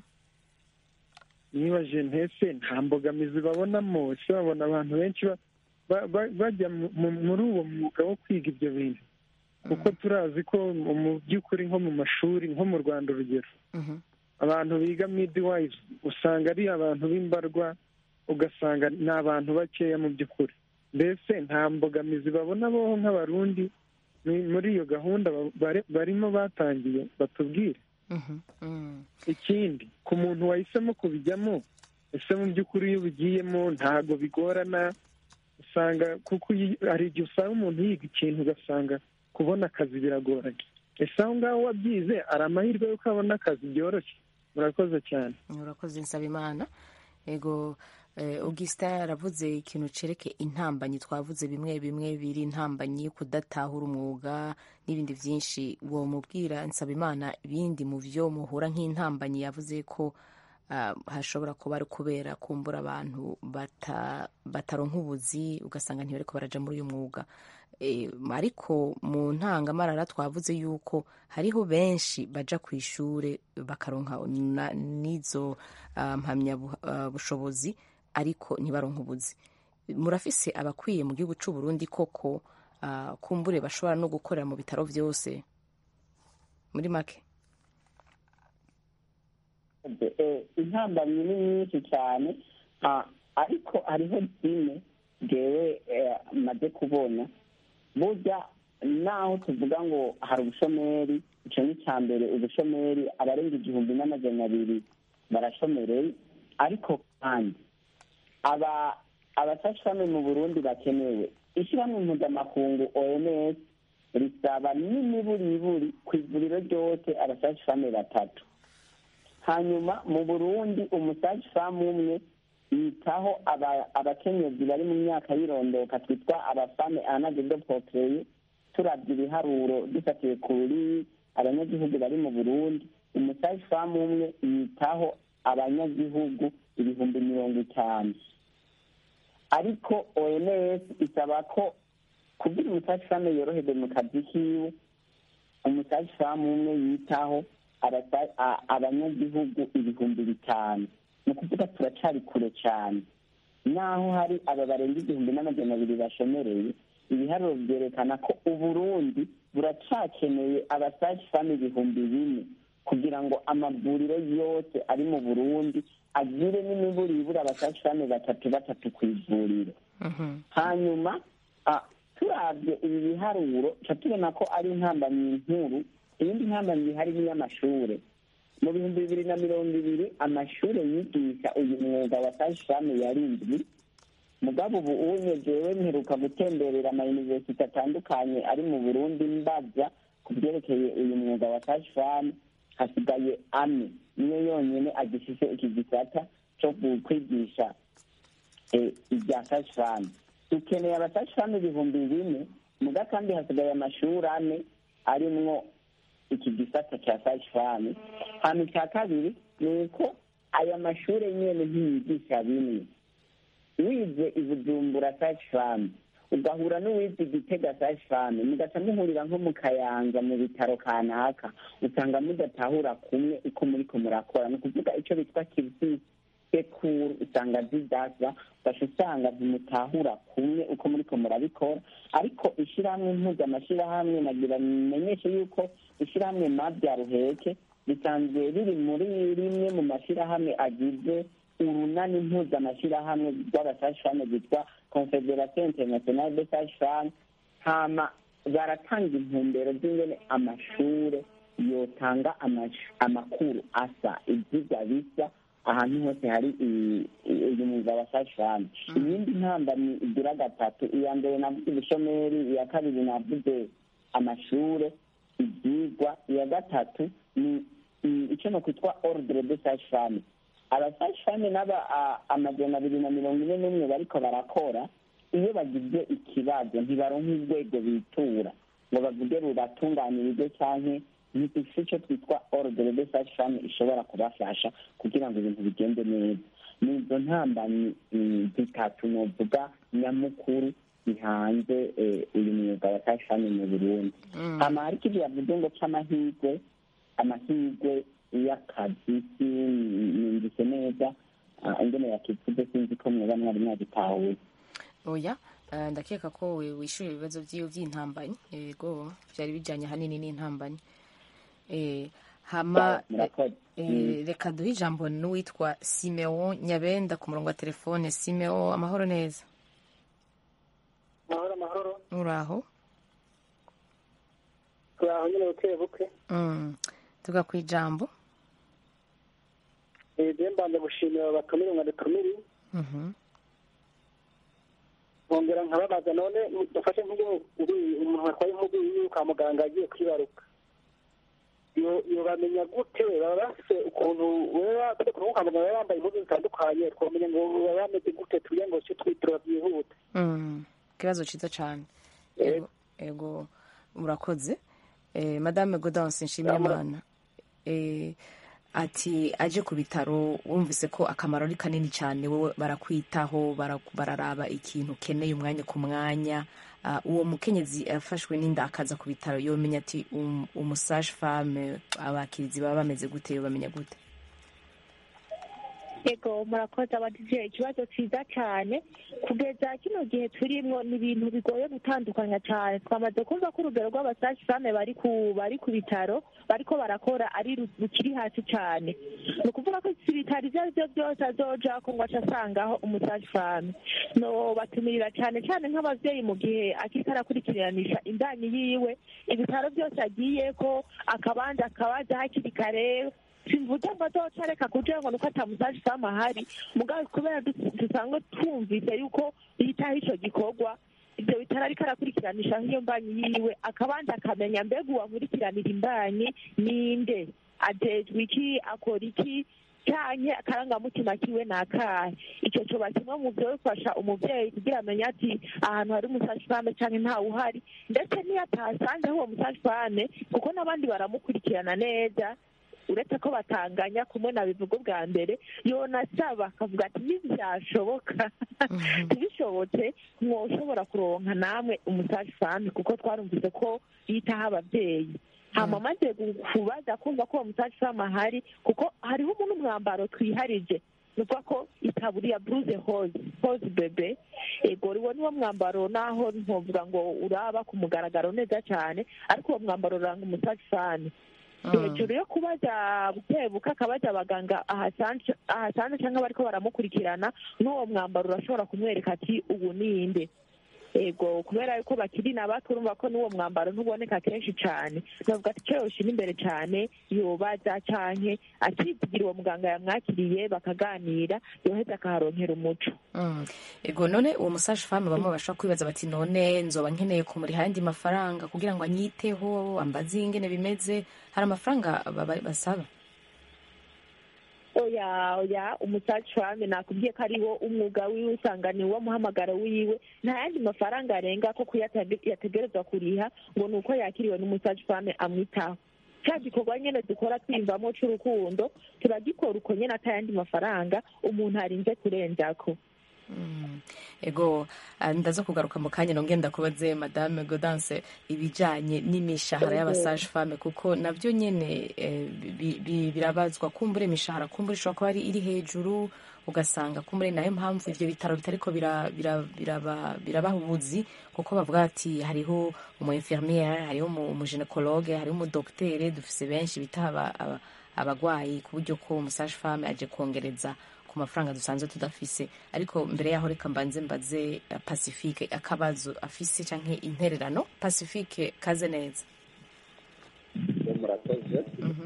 nibaje ntese nta mbogamizi babonamo ese babona abantu benshi ba- ba- ba- bajya mu- mu- muri uwo mwuga wo kwiga ibyo bintu kuko turazi ko mu mu by'ukuri nko mu mashuri nko mu rwanda urugero abantu biga midwives usanga ari abantu b'imbarwa ugasanga ni abantu bakeya mu by'ukuri mbese nta mbogamizi babona bo nk'abarundi ni- muri iyo gahunda ba- bare- barimo batangiye batubwire ikindi ku muntu wahisemo kubijyamo ese mu by'ukuri iyo ubigiyemo ntabwo bigorana usanga kuko iyi- hari igihe usanga umuntu yiga ikintu ugasanga kubona akazi biragoranye ese aho ngaho wabyize ari amahirwe y'uko abona akazi byoroshye murakoze cyane urakoze nsaba imana ego eh, augustin yaravuze ikintu cereke intambanyi twavuze bimwe bimwe biri intambanyi kudatahura umwuga n'ibindi byinshi uwo mubwira nsaba imana ibindi mu byo muhura nk'intambanyi yavuze ko ah, hashobora kuba ari kubera kumbura abantu bata- bataronka ubuzi ugasanga ntibariko baraja muri uyu mwuga Eh, ariko mu ntangamarara twavuze yuko hariho benshi baja ku ishure bakaronka na- n'izo ah, mpamyabushobozi ariko ntibaronke ubuzi murafise abakwiye mu gihugu c'u Burundi koko ah, kumbure bashobora no gukorera mu bitaro vyose muri make Eh, intambamyi ni nyinshi cyane ah, ariko hariho zimwe ngewe eh, maze kubona burya naho tuvuga ngo hari ubushomeri icyo ni icya mbere ubushomeri abarenga igihumbi n'amajana abiri barashomereye ariko kandi aba abafashwame mu burundi bakenewe ishyirahamwe mpuzamakungu oms risaba n'imiburiburi ku ivuriro ryose abafashwame batatu hanyuma mu burundi umusaji famu umwe yitaho aba- abakenyezi bari mu myaka y'irondoka twitwa abafame anagedo potreye turabye ibiharuro dufatiye kuri abanyagihugu bari mu burundi umusaji famu umwe yitaho abanyagihugu ibihumbi mirongo itanu ariko oms isaba ko kugira umusaji famu yoroherwe mu kazi kiwe umusaji famu umwe yitaho abasa- a- abanyagihugu ibihumbi bitanu ni ukuvuga turacari kure cyane naho hari aba barenga igihumbi n'amajana abiri bashomereye ibiharuro byerekana ko uburundi buracakeneye abasaji famu ibihumbi bine kugira ngo amavuriro yose ari mu burundi agire n'imiburibura abasaji famu batatu batatu ku ivuriro hanyuma ah, turabye ibi biharuro tuca tubona ko ari intambamyi nkuru iyindi ntambamyi ihari ni iy'amashure mu bihumbi bibiri na mirongo ibiri amashure yigisha uyu mwuga wa sashiramu yarindwi mugabo ubu unye jewe mperuka gutemberera amayuniversite atandukanye ari mu burundi mbaza ku byerekeye uyu mwuga wa sashiramu hasigaye ane niyo yonyine agifise iki gisata co kwigisha eh, ibya sashiramu dukeneye abasashiramu ibihumbi bine muga kandi hasigaye amashuri ane arimwo iki gisata cya sashiramu hano icya kabiri ni uko aya mashuri nyene ntiyigisha bimwe wize i bujumbura sashiramu ugahura n'uwize igitega sashiramu mugaca muhurira nko mu kayanza mu bitaro kanaka usanga mudatahura kumwe uko muriko murakora ni ukuvuga ico bitwa kirisisi sekuru usanga zidasa ugaca usanga ntimutahura kumwe uko muriko murabikora ariko ishyirahamwe mpuzamashirahamwe nagira bimenyeshe yuko ishyirahamwe mabya ruheke risanzwe riri muri rimwe mu mashyirahamwe agize urunani mpuzamashirahamwe rw'abasashirahamwe rwitwa confederation internationale de sashirahamwe hama baratanga intumbero z'ingene amashure yotanga amash- amakuru asa ivyigwa bisa ahantu hose hari i- i- uyu mwuga wa sashirahamwe iyindi ntambamyi igira gatatu iya mbere navuze ubushomeri iya kabiri navuze amashure ibyigwa iya gatatu ni ni icyo no kwitwa ordre de sashirahamwe abasashirahamwe n'aba a- amajana abiri na mirongo ine n'umwe bariko barakora iyo bagize ikibazo ntibaronka urwego bitura ngo bavuge rubatunganirize canke ntidufise ico twitwa ordre de sashirahamwe ishobora kubafasha kugira ngo ibintu bigende neza ni izo ntambanyi mm, zitatu novuga nyamukuru bihanze eh, uyu mwuga wa sashirahamwe mu burundi hama hari ikindi yavuze ngo c'amahirwe amahirwe y'akazi sinumvise neza ah, ingene yakivuze sinzi ko mweba mwari mwagitahuye oya eh, ndakeka ko we- wishyura ibibazo by'iyo by'intambanyi yego byari bijyanye ahanini n'intambanyi Eh, hama murakoze eh, reka duhe ijambo n'uwitwa simeo nyabenda ku murongo wa telefone simeo amahoro neza amahoro amahoro uraho turi aho nyine buke buke Mm. tuga ku ijambo rero mbanje gushimira abatumire ngo dutumire Mhm. nkongera nkababaza none dufashe nk'ubu umuntu watwaye nk'ubu yiwe kwa muganga agiye kwibaruka yo yo bamenya gute baba bafise ukuntu wewe tujya ku kwa muganga baba bambaye impuzu zitandukanye twamenya ngo baba bameze gute tuye ngo cyo twitura byihuta Mm. ikibazo cyiza cyane ego ego murakoze eh, madame godance nshimiyimana eh, ati aje ku bitaro wumvise ko akamaro ari kanini cyane wowe barakwitaho bara- bararaba ikintu ukeneye umwanya ku mwanya Ah, uwo mukenyezi yafashwe n'inda akaza ku bitaro yomenya ati um, umusage femme abakirizi baba bameze gute yobamenya gute yego murakoze abadije ikibazo cyiza cyane kugeza kino gihe turimo ni ibintu bigoye gutandukanya cyane twamaze kumva ko urugero rw'abasashi fame bari ku bari ku bitaro bariko barakora ari ru- rukiri hasi cyane ni ukuvuga ko si ibitaro ibyo ari byo byose azoja ko ngo aca asangaho umusashi fame no batumirira cyane cyane nk'abavyeyi mu gihe akiriko arakurikiranisha indanyi yiwe ibitaro byose agiye ko akabanza akabaza hakiri kare simvuze ngo azoca areka kugira ngo nuko atamusaje ifamu ahari mugabo kubera du- dusanzwe twumvise yuko yitaho ico gikorwa ibyo bitaro ariko arakurikiranisha nk'iyo mbanyi yiwe akabanza akamenya mbega uwankurikiranira imbanyi ninde ajejwe iki akora iki canke akarangamutima kiwe ni akahe ico coba kimwe mu vyo bifasha umuvyeyi kugira amenye ati ahantu hari umusashifame canke ntawe uhari ndetse niyo atahasanzeho uwo musashifame kuko n'abandi baramukurikirana neza uretse ko batanganya kumwe na bivuga ubwa mbere yonasaba akavuga ati ntibyashoboka ntibishobotse mwoshobora kuronka namwe umusaje fami kuko twarumvise ko yitaho ababyeyi hama amaze kubaza kumva ko uwo musaje fami ahari kuko hariho umuntu umwambaro twiharije ni ukuvuga ko itaburiya buruze hoze hoze bebe ego uwo niwo mwambaro naho ntovuga ngo uraba ku mugaragaro neza cyane ariko uwo mwambaro uranga umusaje fami hejuru yo kubaza bukebuka akabaza abaganga ahasanze ahasanze cyangwa bariko baramukurikirana n'uwo mwambaro urashobora kumwereka ati ubu ninde ego kubera yuko bakiri na bato urumva ko n'uwo mwambaro ntuboneka kenshi cyane navuga ati icyo yoshira imbere cyane yobaza canke akizigira uwo muganga yamwakiriye bakaganira yoheza akaharonkera umuco Mm. ego none uwo musaje femme bamwe bashobora kwibaza bati none nzoba nkeneye kumuriha ayandi mafaranga kugira ngo anyiteho ambaze ingene bimeze hari amafaranga baba- basaba oya oya umusaci fame nakubwiye ko ariwo umwuga wiwe usanga ni wo muhamagaro wiwe nta yandi mafaranga arenga ko kuyatege- yategerezwa kuriha ngo ni uko yakiriwe n'umusaci fame amwitaho cya gikorwa nyine dukora twiyumvamo c'urukundo turagikora uko nyine ata yandi mafaranga umuntu arinze kurenzako Mm. ego ah, ndaza kugaruka mu kanya nongeye ndakubaze madame godance ibijanye n'imishahara Ego. y'abasaje femme kuko navyo nyene eh, bi- bi- birabazwa kumbure imishahara kumbure ishobora kuba ari iri hejuru ugasanga kumbure nayo mpamvu ivyo bitaro bitariko bira- bira- biraba- birabaha ubuzi kuko bavuga ati hariho umu infirmiere hariho umu umu gynecologue hariho umu docteur dufise benshi bita aba- aba- abagwayi ku buryo ko umusaje femme aje kongereza ku mafaranga dusanzwe tudafise ariko mbere yaho reka mbanze mbaze eh, pacifique akabazo afise canke intererano pacifique kaze neza murakoze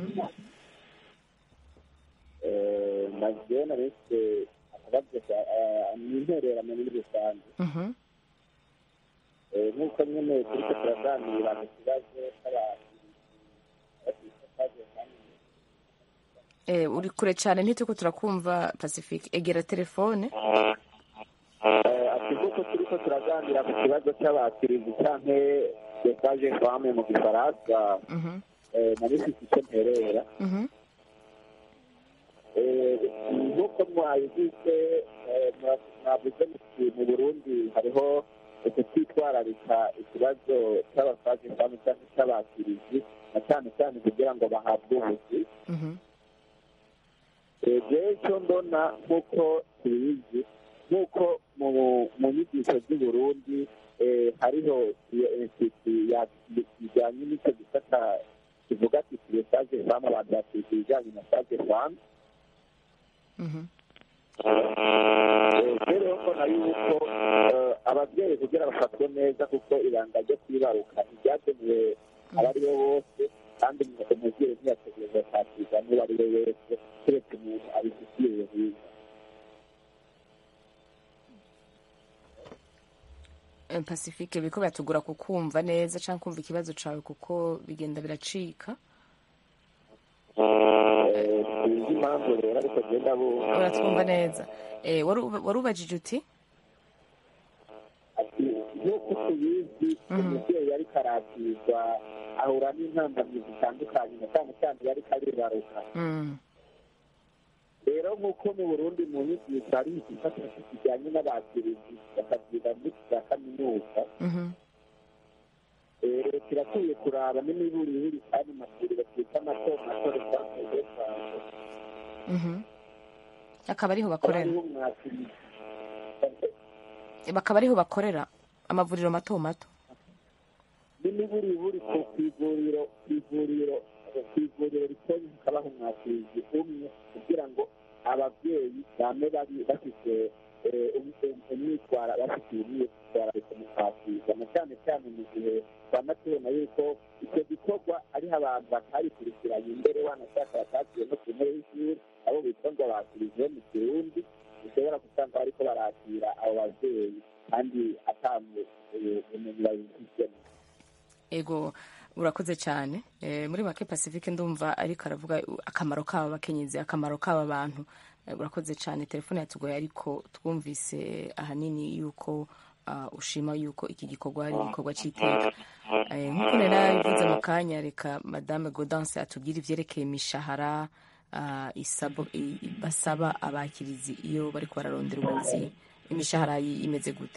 nagiye naretse akabazo ni intererano muri rusange Mhm. Eh, nk'uko nyine turiko turaganira ku kibazo cy'abantu bafite akabazo kamwe Eh, uri kure cane ntituko turakumva pacifique egera telefone ati kuko turiko turaganira ku kibazo cy'abakirizi canke desaje fame mu gifaransa Mhm. eh, nari mfise icyo mperera Mhm. Eh, nk'uko mwabivuze eh, mwa- mwavuze muti mu burundi hariho ukutitwararika ikibazo cy'abasaje cyangwa cyangwa cy'abakirizi na cyane cyane kugira ngo bahabwe ubuzi rero icyo mbona nk'uko tubizi nk'uko mu nyigisho z'uburundi hariho iyo insiti bijyanye n'icyo gisata kivuga ati tuye saje famu abantu bakiga ibijyanye na saje famu rero mbona yuko ababyeyi kugira bafatwe neza kuko ibanga ryo kwibaruka ntibyagenewe abo ari bo bose kandi umubyeyi ntiyategereza kwakirwa n'uwo ari we wese keretse umuntu abifitiye ubuhinga pacifique biriko biratugura kukumva neza cyangwa kumva ikibazo cyawe kuko bigenda biracika sinzi impamvu rero ariko genda bumva uratwumva neza wari ubajije uti ati nk'uko tubizi umubyeyi ariko arakirwa ahura n'intambamyi zitandukanye na cyane cyane iyo ariko aribaruka rero nk'uko mu burundi mu nyigisho hari igisata kijyanye n'abakirizi bakabyiga muri za kaminuza kirakwiye kuraba n'imiburiburi kandi amashuri twita mato mato resanse akaba ariho bakorera bakaba ariho bakorera amavuriro mato mato n'imiburiburi ku ivuriro ku ivuriro ku ivuriro ritoya hakabaho umwakirizi umwe kugira ngo ababyeyi bame bari bafite umwitwara bafitiye umwitwarariko mu kwakirwa na cyane cyane mu gihe twama tubona yuko icyo gikorwa ariho abantu batabikurikiranye imbere wanashaka batakiwe no ku ntebe y'ishuri abo bitwa ngo bakiriziwe mu kirundi bishobora gusanga bariko barakira abo babyeyi kandi atamu ubumenyi babifitemo ego urakoze cyane muri make pacifique ndumva ariko aravuga akamaro k'aba bakenyezi akamaro k'aba bantu urakoze cyane telefone yatugoye ariko twumvise ahanini yuko ushima yuko iki gikorwa ari igikorwa cy'iteka nk'uko nari nabivuze mu kanya reka madame godanse atubwire ibyerekeye imishahara basaba abakirizi iyo bari bararondera ubuzi imishahara imeze gute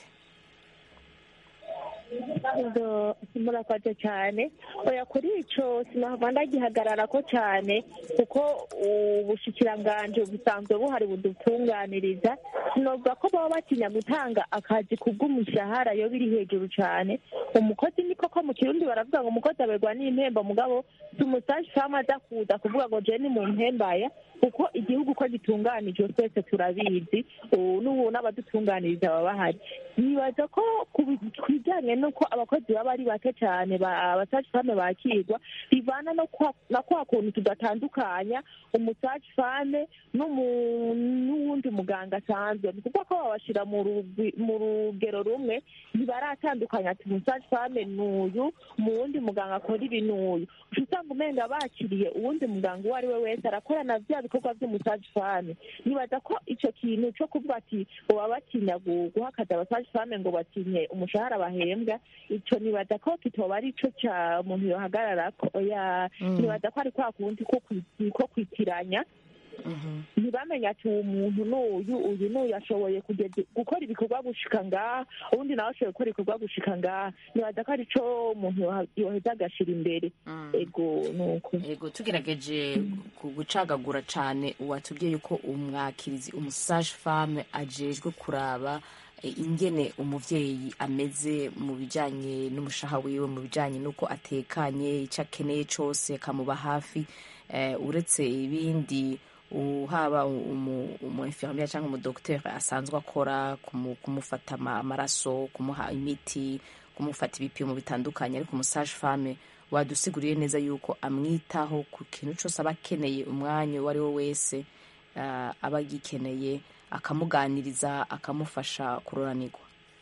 murakoze cyane oya kuri icyo sinahava ndagihagarara ko cyane kuko ubushikiranganji busanzwe buhari budutunganiriza sinovuga ko baba batinya gutanga akazi ku bw'umushahara iyo biri hejuru cyane umukozi ni koko mu kirundi baravuga ngo umukozi aberwa n'impembo mugabo si umusaje fama aza kuza kuvuga ngo jeni mu mpembaya kuko igihugu ko gitunganijwe twese turabizi n'ubu n'abadutunganiriza baba bahari nibaza ko ku bijyanye n'uko abakozi baba ari bake cyane abasaje fame bakirwa bivana no kwa kuntu tudatandukanya umusaje fame n'uwundi muganga asanzwe ni ukuvuga ko babashyira mu rugero rumwe ntibaratandukanya ati umusaje fame ni uyu mu wundi muganga akora ibi ni uyu usanga umenga bakiriye uwundi muganga uwo ari we wese arakorana bya bikorwa by'umusaje fame nibaza ko icyo kintu cyo kuvuga ati baba batinya guha akazi abasaje fame ngo batinye umushahara bahembwa icyo nibaza ko kitoba ari cyo cya umuntu yohagarara nibaza ko ari kwa kundi ko kwitiranya ntibamenye ati uwo muntu n'uyu uyu n'uyu ashoboye gukora ibikorwa gushika ngaha ubundi nawe ashoboye gukora ibikorwa gushika ngaha nibaza ko ari cyo umuntu yoheza agashyira imbere ego nuko ego tugerageje gucagagura cyane uwatubwiye yuko umwakirizi umusaje fame ajejwe kuraba ingene umubyeyi ameze mu bijyanye n'umushaha wiwe mu bijyanye n'uko atekanye icyo akeneye cyose akamuba hafi uretse ibindi haba umu infirmiere cyangwa umudogiteri asanzwe akora kumufata amaraso kumuha imiti kumufata ibipimo bitandukanye ariko umusaje fame wadusiguriye neza yuko amwitaho ku kintu cyose aba akeneye umwanya uwo ari we wese aba agikeneye akamuganiriza akamufasha kuroranirwa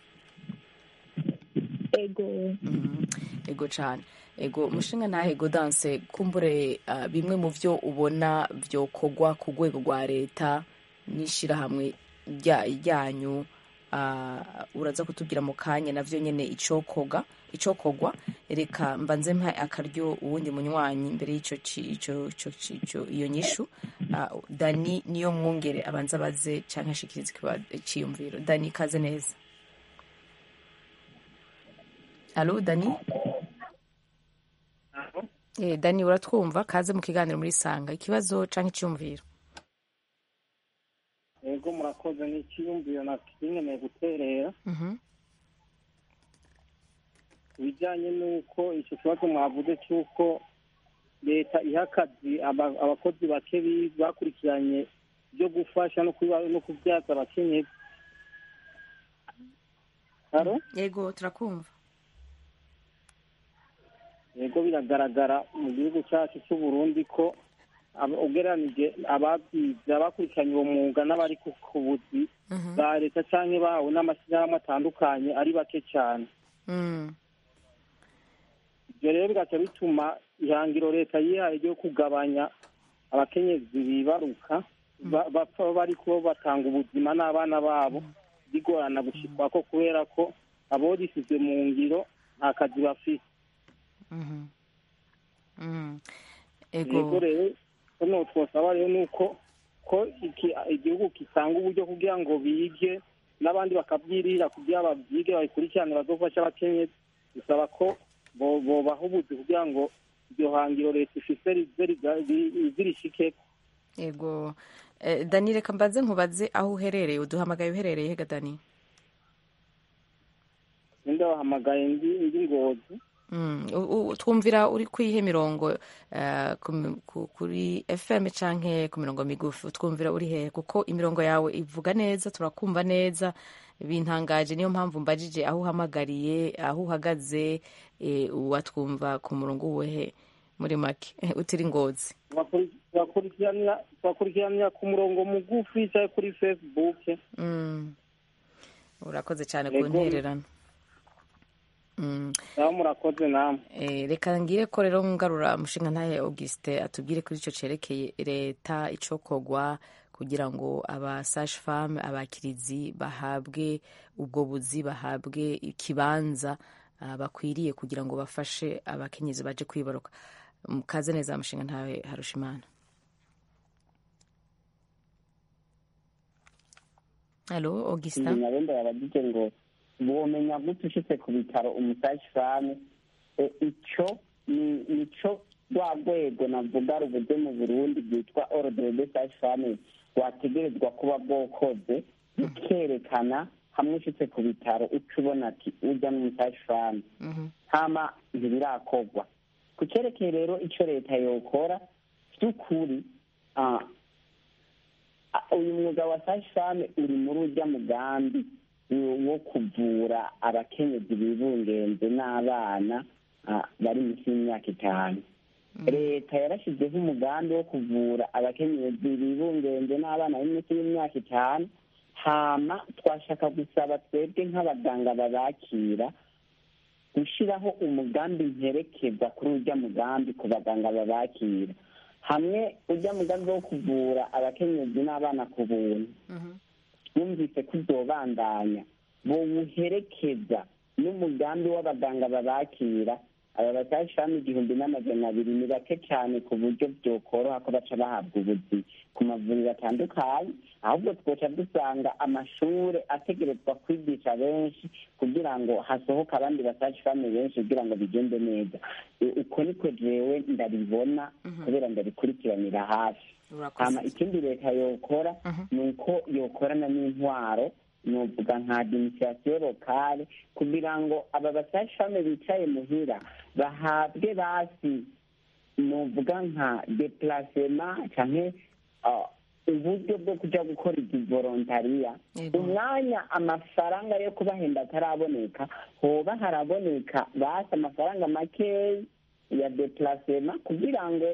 ego ego cyane ego umushinga ntahe danse kumbure bimwe mu byo ubona byokorwa ku rwego rwa leta n'ishyirahamwe ryanyu uraza kutubwira mu kanya nabyo nyine icokoga icokogwa reka mbanze mpa akaryo uwundi munywanyi mbere y'icyo iyo nyishu dani niyo mwungere abanza abaze cyangwa ashikiriza icyiyumviro dani ikaze neza alo dani Eh, dani uratwumva kaze mu kiganiro muri sanga ikibazo canke icyumviro yego murakoze n'ikiyumviro nakinkeneye guterera Mhm. ibijyanye n'uko icyo kibazo mwavuze cy'uko leta iha akazi aba- abakozi bake bi- bakurikiranye byo gufasha no kuba- no kubyaza abakenyezi haro yego turakumva yego biragaragara mu gihugu cyacu cy'u Burundi ko aba- ugereranije ababyize abakurikiranye uwo mwuga n'abari ku ku buzi bwa leta cyangwa bahawe n'amashyirahamwe atandukanye ari bake cyane Mm. ibyo rero bigaca bituma ihangiro leta yihaye ryo kugabanya abakenyezi bibaruka ba- bapfa bari kuba batanga ubuzima n'abana babo bigorana gushikwa ko kubera ko abo risize mu ngiro nta kazi bafite Mhm. Mm. yego ego rero hano twasaba rero ni uko ko iki- igihugu gitanga uburyo kugira ngo bige n'abandi bakabyirira kugira babyige babikurikirane bazofasha abakenyezi bisaba ko bo- bobaha ubuzi kugira ngo iryo hangiro leta ifise rize riga- ri- rize rishikeko ego Eh, dani reka mbaze nkubaze aho uherereye uduhamagaye uherereye hega dani ninde wahamagaye ndi ndi ngozi Mm, u- u- twumvira uri kwihe mirongo eh, ku mi- ku- kuri fm canke ku mirongo migufi utwumvira uri hehe kuko imirongo yawe ivuga neza turakumva neza bintangaje niyo mpamvu mbajije aho uhamagariye aho uhagaze eh, watwumva ku murongo uwehe muri make utiri ngozi Bakuri- bakurikiranira bakurikiranira ku murongo mugufi cyangwa kuri facebook Mm. urakoze cyane ku Yego. ntererano Mm. naho murakoze namwe Eh, reka ngire ko rero ngarura umushinga ntahe Auguste atubwire kuri icyo cerekeye leta icokogwa kugira ngo aba sage femme abakirizi bahabwe ubwo buzi bahabwe ikibanza ah, bakwiriye kugira ngo bafashe abakenyezi baje kwibaruka mukaze neza umushinga ntawe harushimana halo Augustin ingingo abenda yabagize ngo womenya gute ushitse ku bitaro umusashi fame icyo ni nico rwa rwego navuga rubuze mu burundi rwitwa ordre de sage fame wategerezwa kuba bwokoze bukerekana hamwe ushitse ku bitaro uca ubona ati urya n'umusashi fame hama ntibirakorwa ku cyerekeye rero icyo leta yokora by'ukuri ah, ah, uyu mwuga wa sage fame uri muri urya mugambi wo kuvura abakenyezi bibungenze n'abana ah, bari munsi y'imyaka itanu leta yarashyizeho umugambi wo kuvura abakenyezi bibungenze n'abana bari munsi y'imyaka itanu hama twashaka gusaba twebwe nk'abaganga babakira gushyiraho umugambi mperekeza kuri urya mugambi ku baganga babakira hamwe urya mugambi wo kuvura abakenyezi n'abana ku buntu bumvise ko uzobandanya bowuherekeza n'umugambi w'abaganga babakira aba batashami igihumbi n'amajana abiri ni bake cyane ku buryo byokoroha ko baca bahabwa ubuzi ku mavuriro atandukanye ahubwo twoca dusanga amashuri ategerezwa kwigisha benshi kugira ngo hasohoke abandi basashifame benshi kugira ngo bigende neza E, uko niko jewe ndabibona kubera ndabikurikiranira hafi hama ikindi leta yokora ni uko yokorana n'intwaro novuga nka administration locale kugira ngo aba basashifame bicaye muhira bahabwe basi novuga nka deplacement canke ah, uburyo bwo kuja gukora izi volontariya umwanya amafaranga yo kubahenda ataraboneka hoba haraboneka basi amafaranga makeyi ya deplacement kugira ngo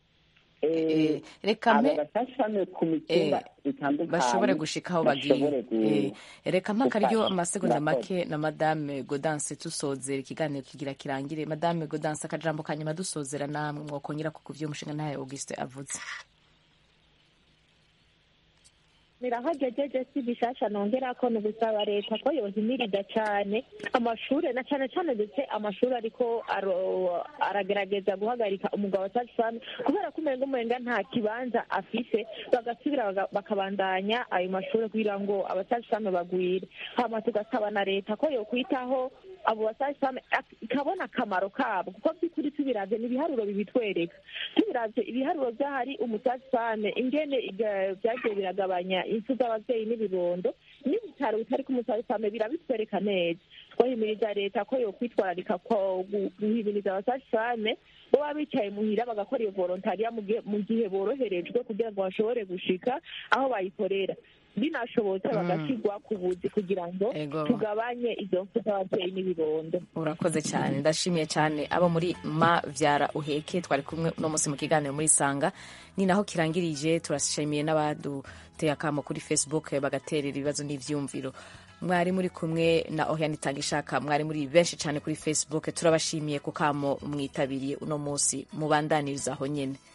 eh, reka aba mpe basashifame ku mitumba itandukanye bashobore gushika aho bagiye bashobore gu- Eh, reka mpaka ryo gufasha. amasegonda Murakoze. make na madame godanse tusozera ikiganiro kigira kirangire madame godanse akajambo kanyuma dusozera namwe mwokongera ku kuvyo umushinga ntahe auguste avuze birahagejeje si bishasha nongera ko ni ugusaba leta ko yohimiriza cyane amashuri na cyane cyane ndetse amashuri ariko aro- aragerageza guhagarika umugabo wa sajifame kubera ko umenga umenga nta kibanza afise bagasubira baga- bakabandanya ayo mashuri kugira ngo abasajifame bagwire hama tugasaba na leta ko yokwitaho abo basasame ikabona akamaro kabo kuko by'ukuri tubiravye ni ibiharuro bibitwereka tubiravye ibiharuro vy'ahari umusasame ingene iga- vyagiye biragabanya impfu z'abavyeyi n'ibibondo n'ibitaro bitari ku musasame birabitwereka neza twahimiriza leta ko yokwitwararika ko gu- guhimiriza abasasame bo baba bicaye muhira bagakora iyo volontariya mu gihe- mu gihe boroherejwe kugira ngo bashobore gushika aho bayikorera binashobotse Mm. bagashyirwa ku buzi kugira ngo Ego. tugabanye izo mfu z'ababyeyi n'ibibondo urakoze cyane ndashimiye cyane abo muri ma vyara uheke twari kumwe uno munsi mu kiganiro muri sanga ni naho kirangirije turashimiye n'abaduteye akamo kuri facebook bagaterera ibibazo n'ivyumviro mwari muri kumwe na Oriane Itangishaka mwari muri benshi cyane kuri facebook turabashimiye ku kamo mwitabiriye uno munsi mubandaniriza aho nyene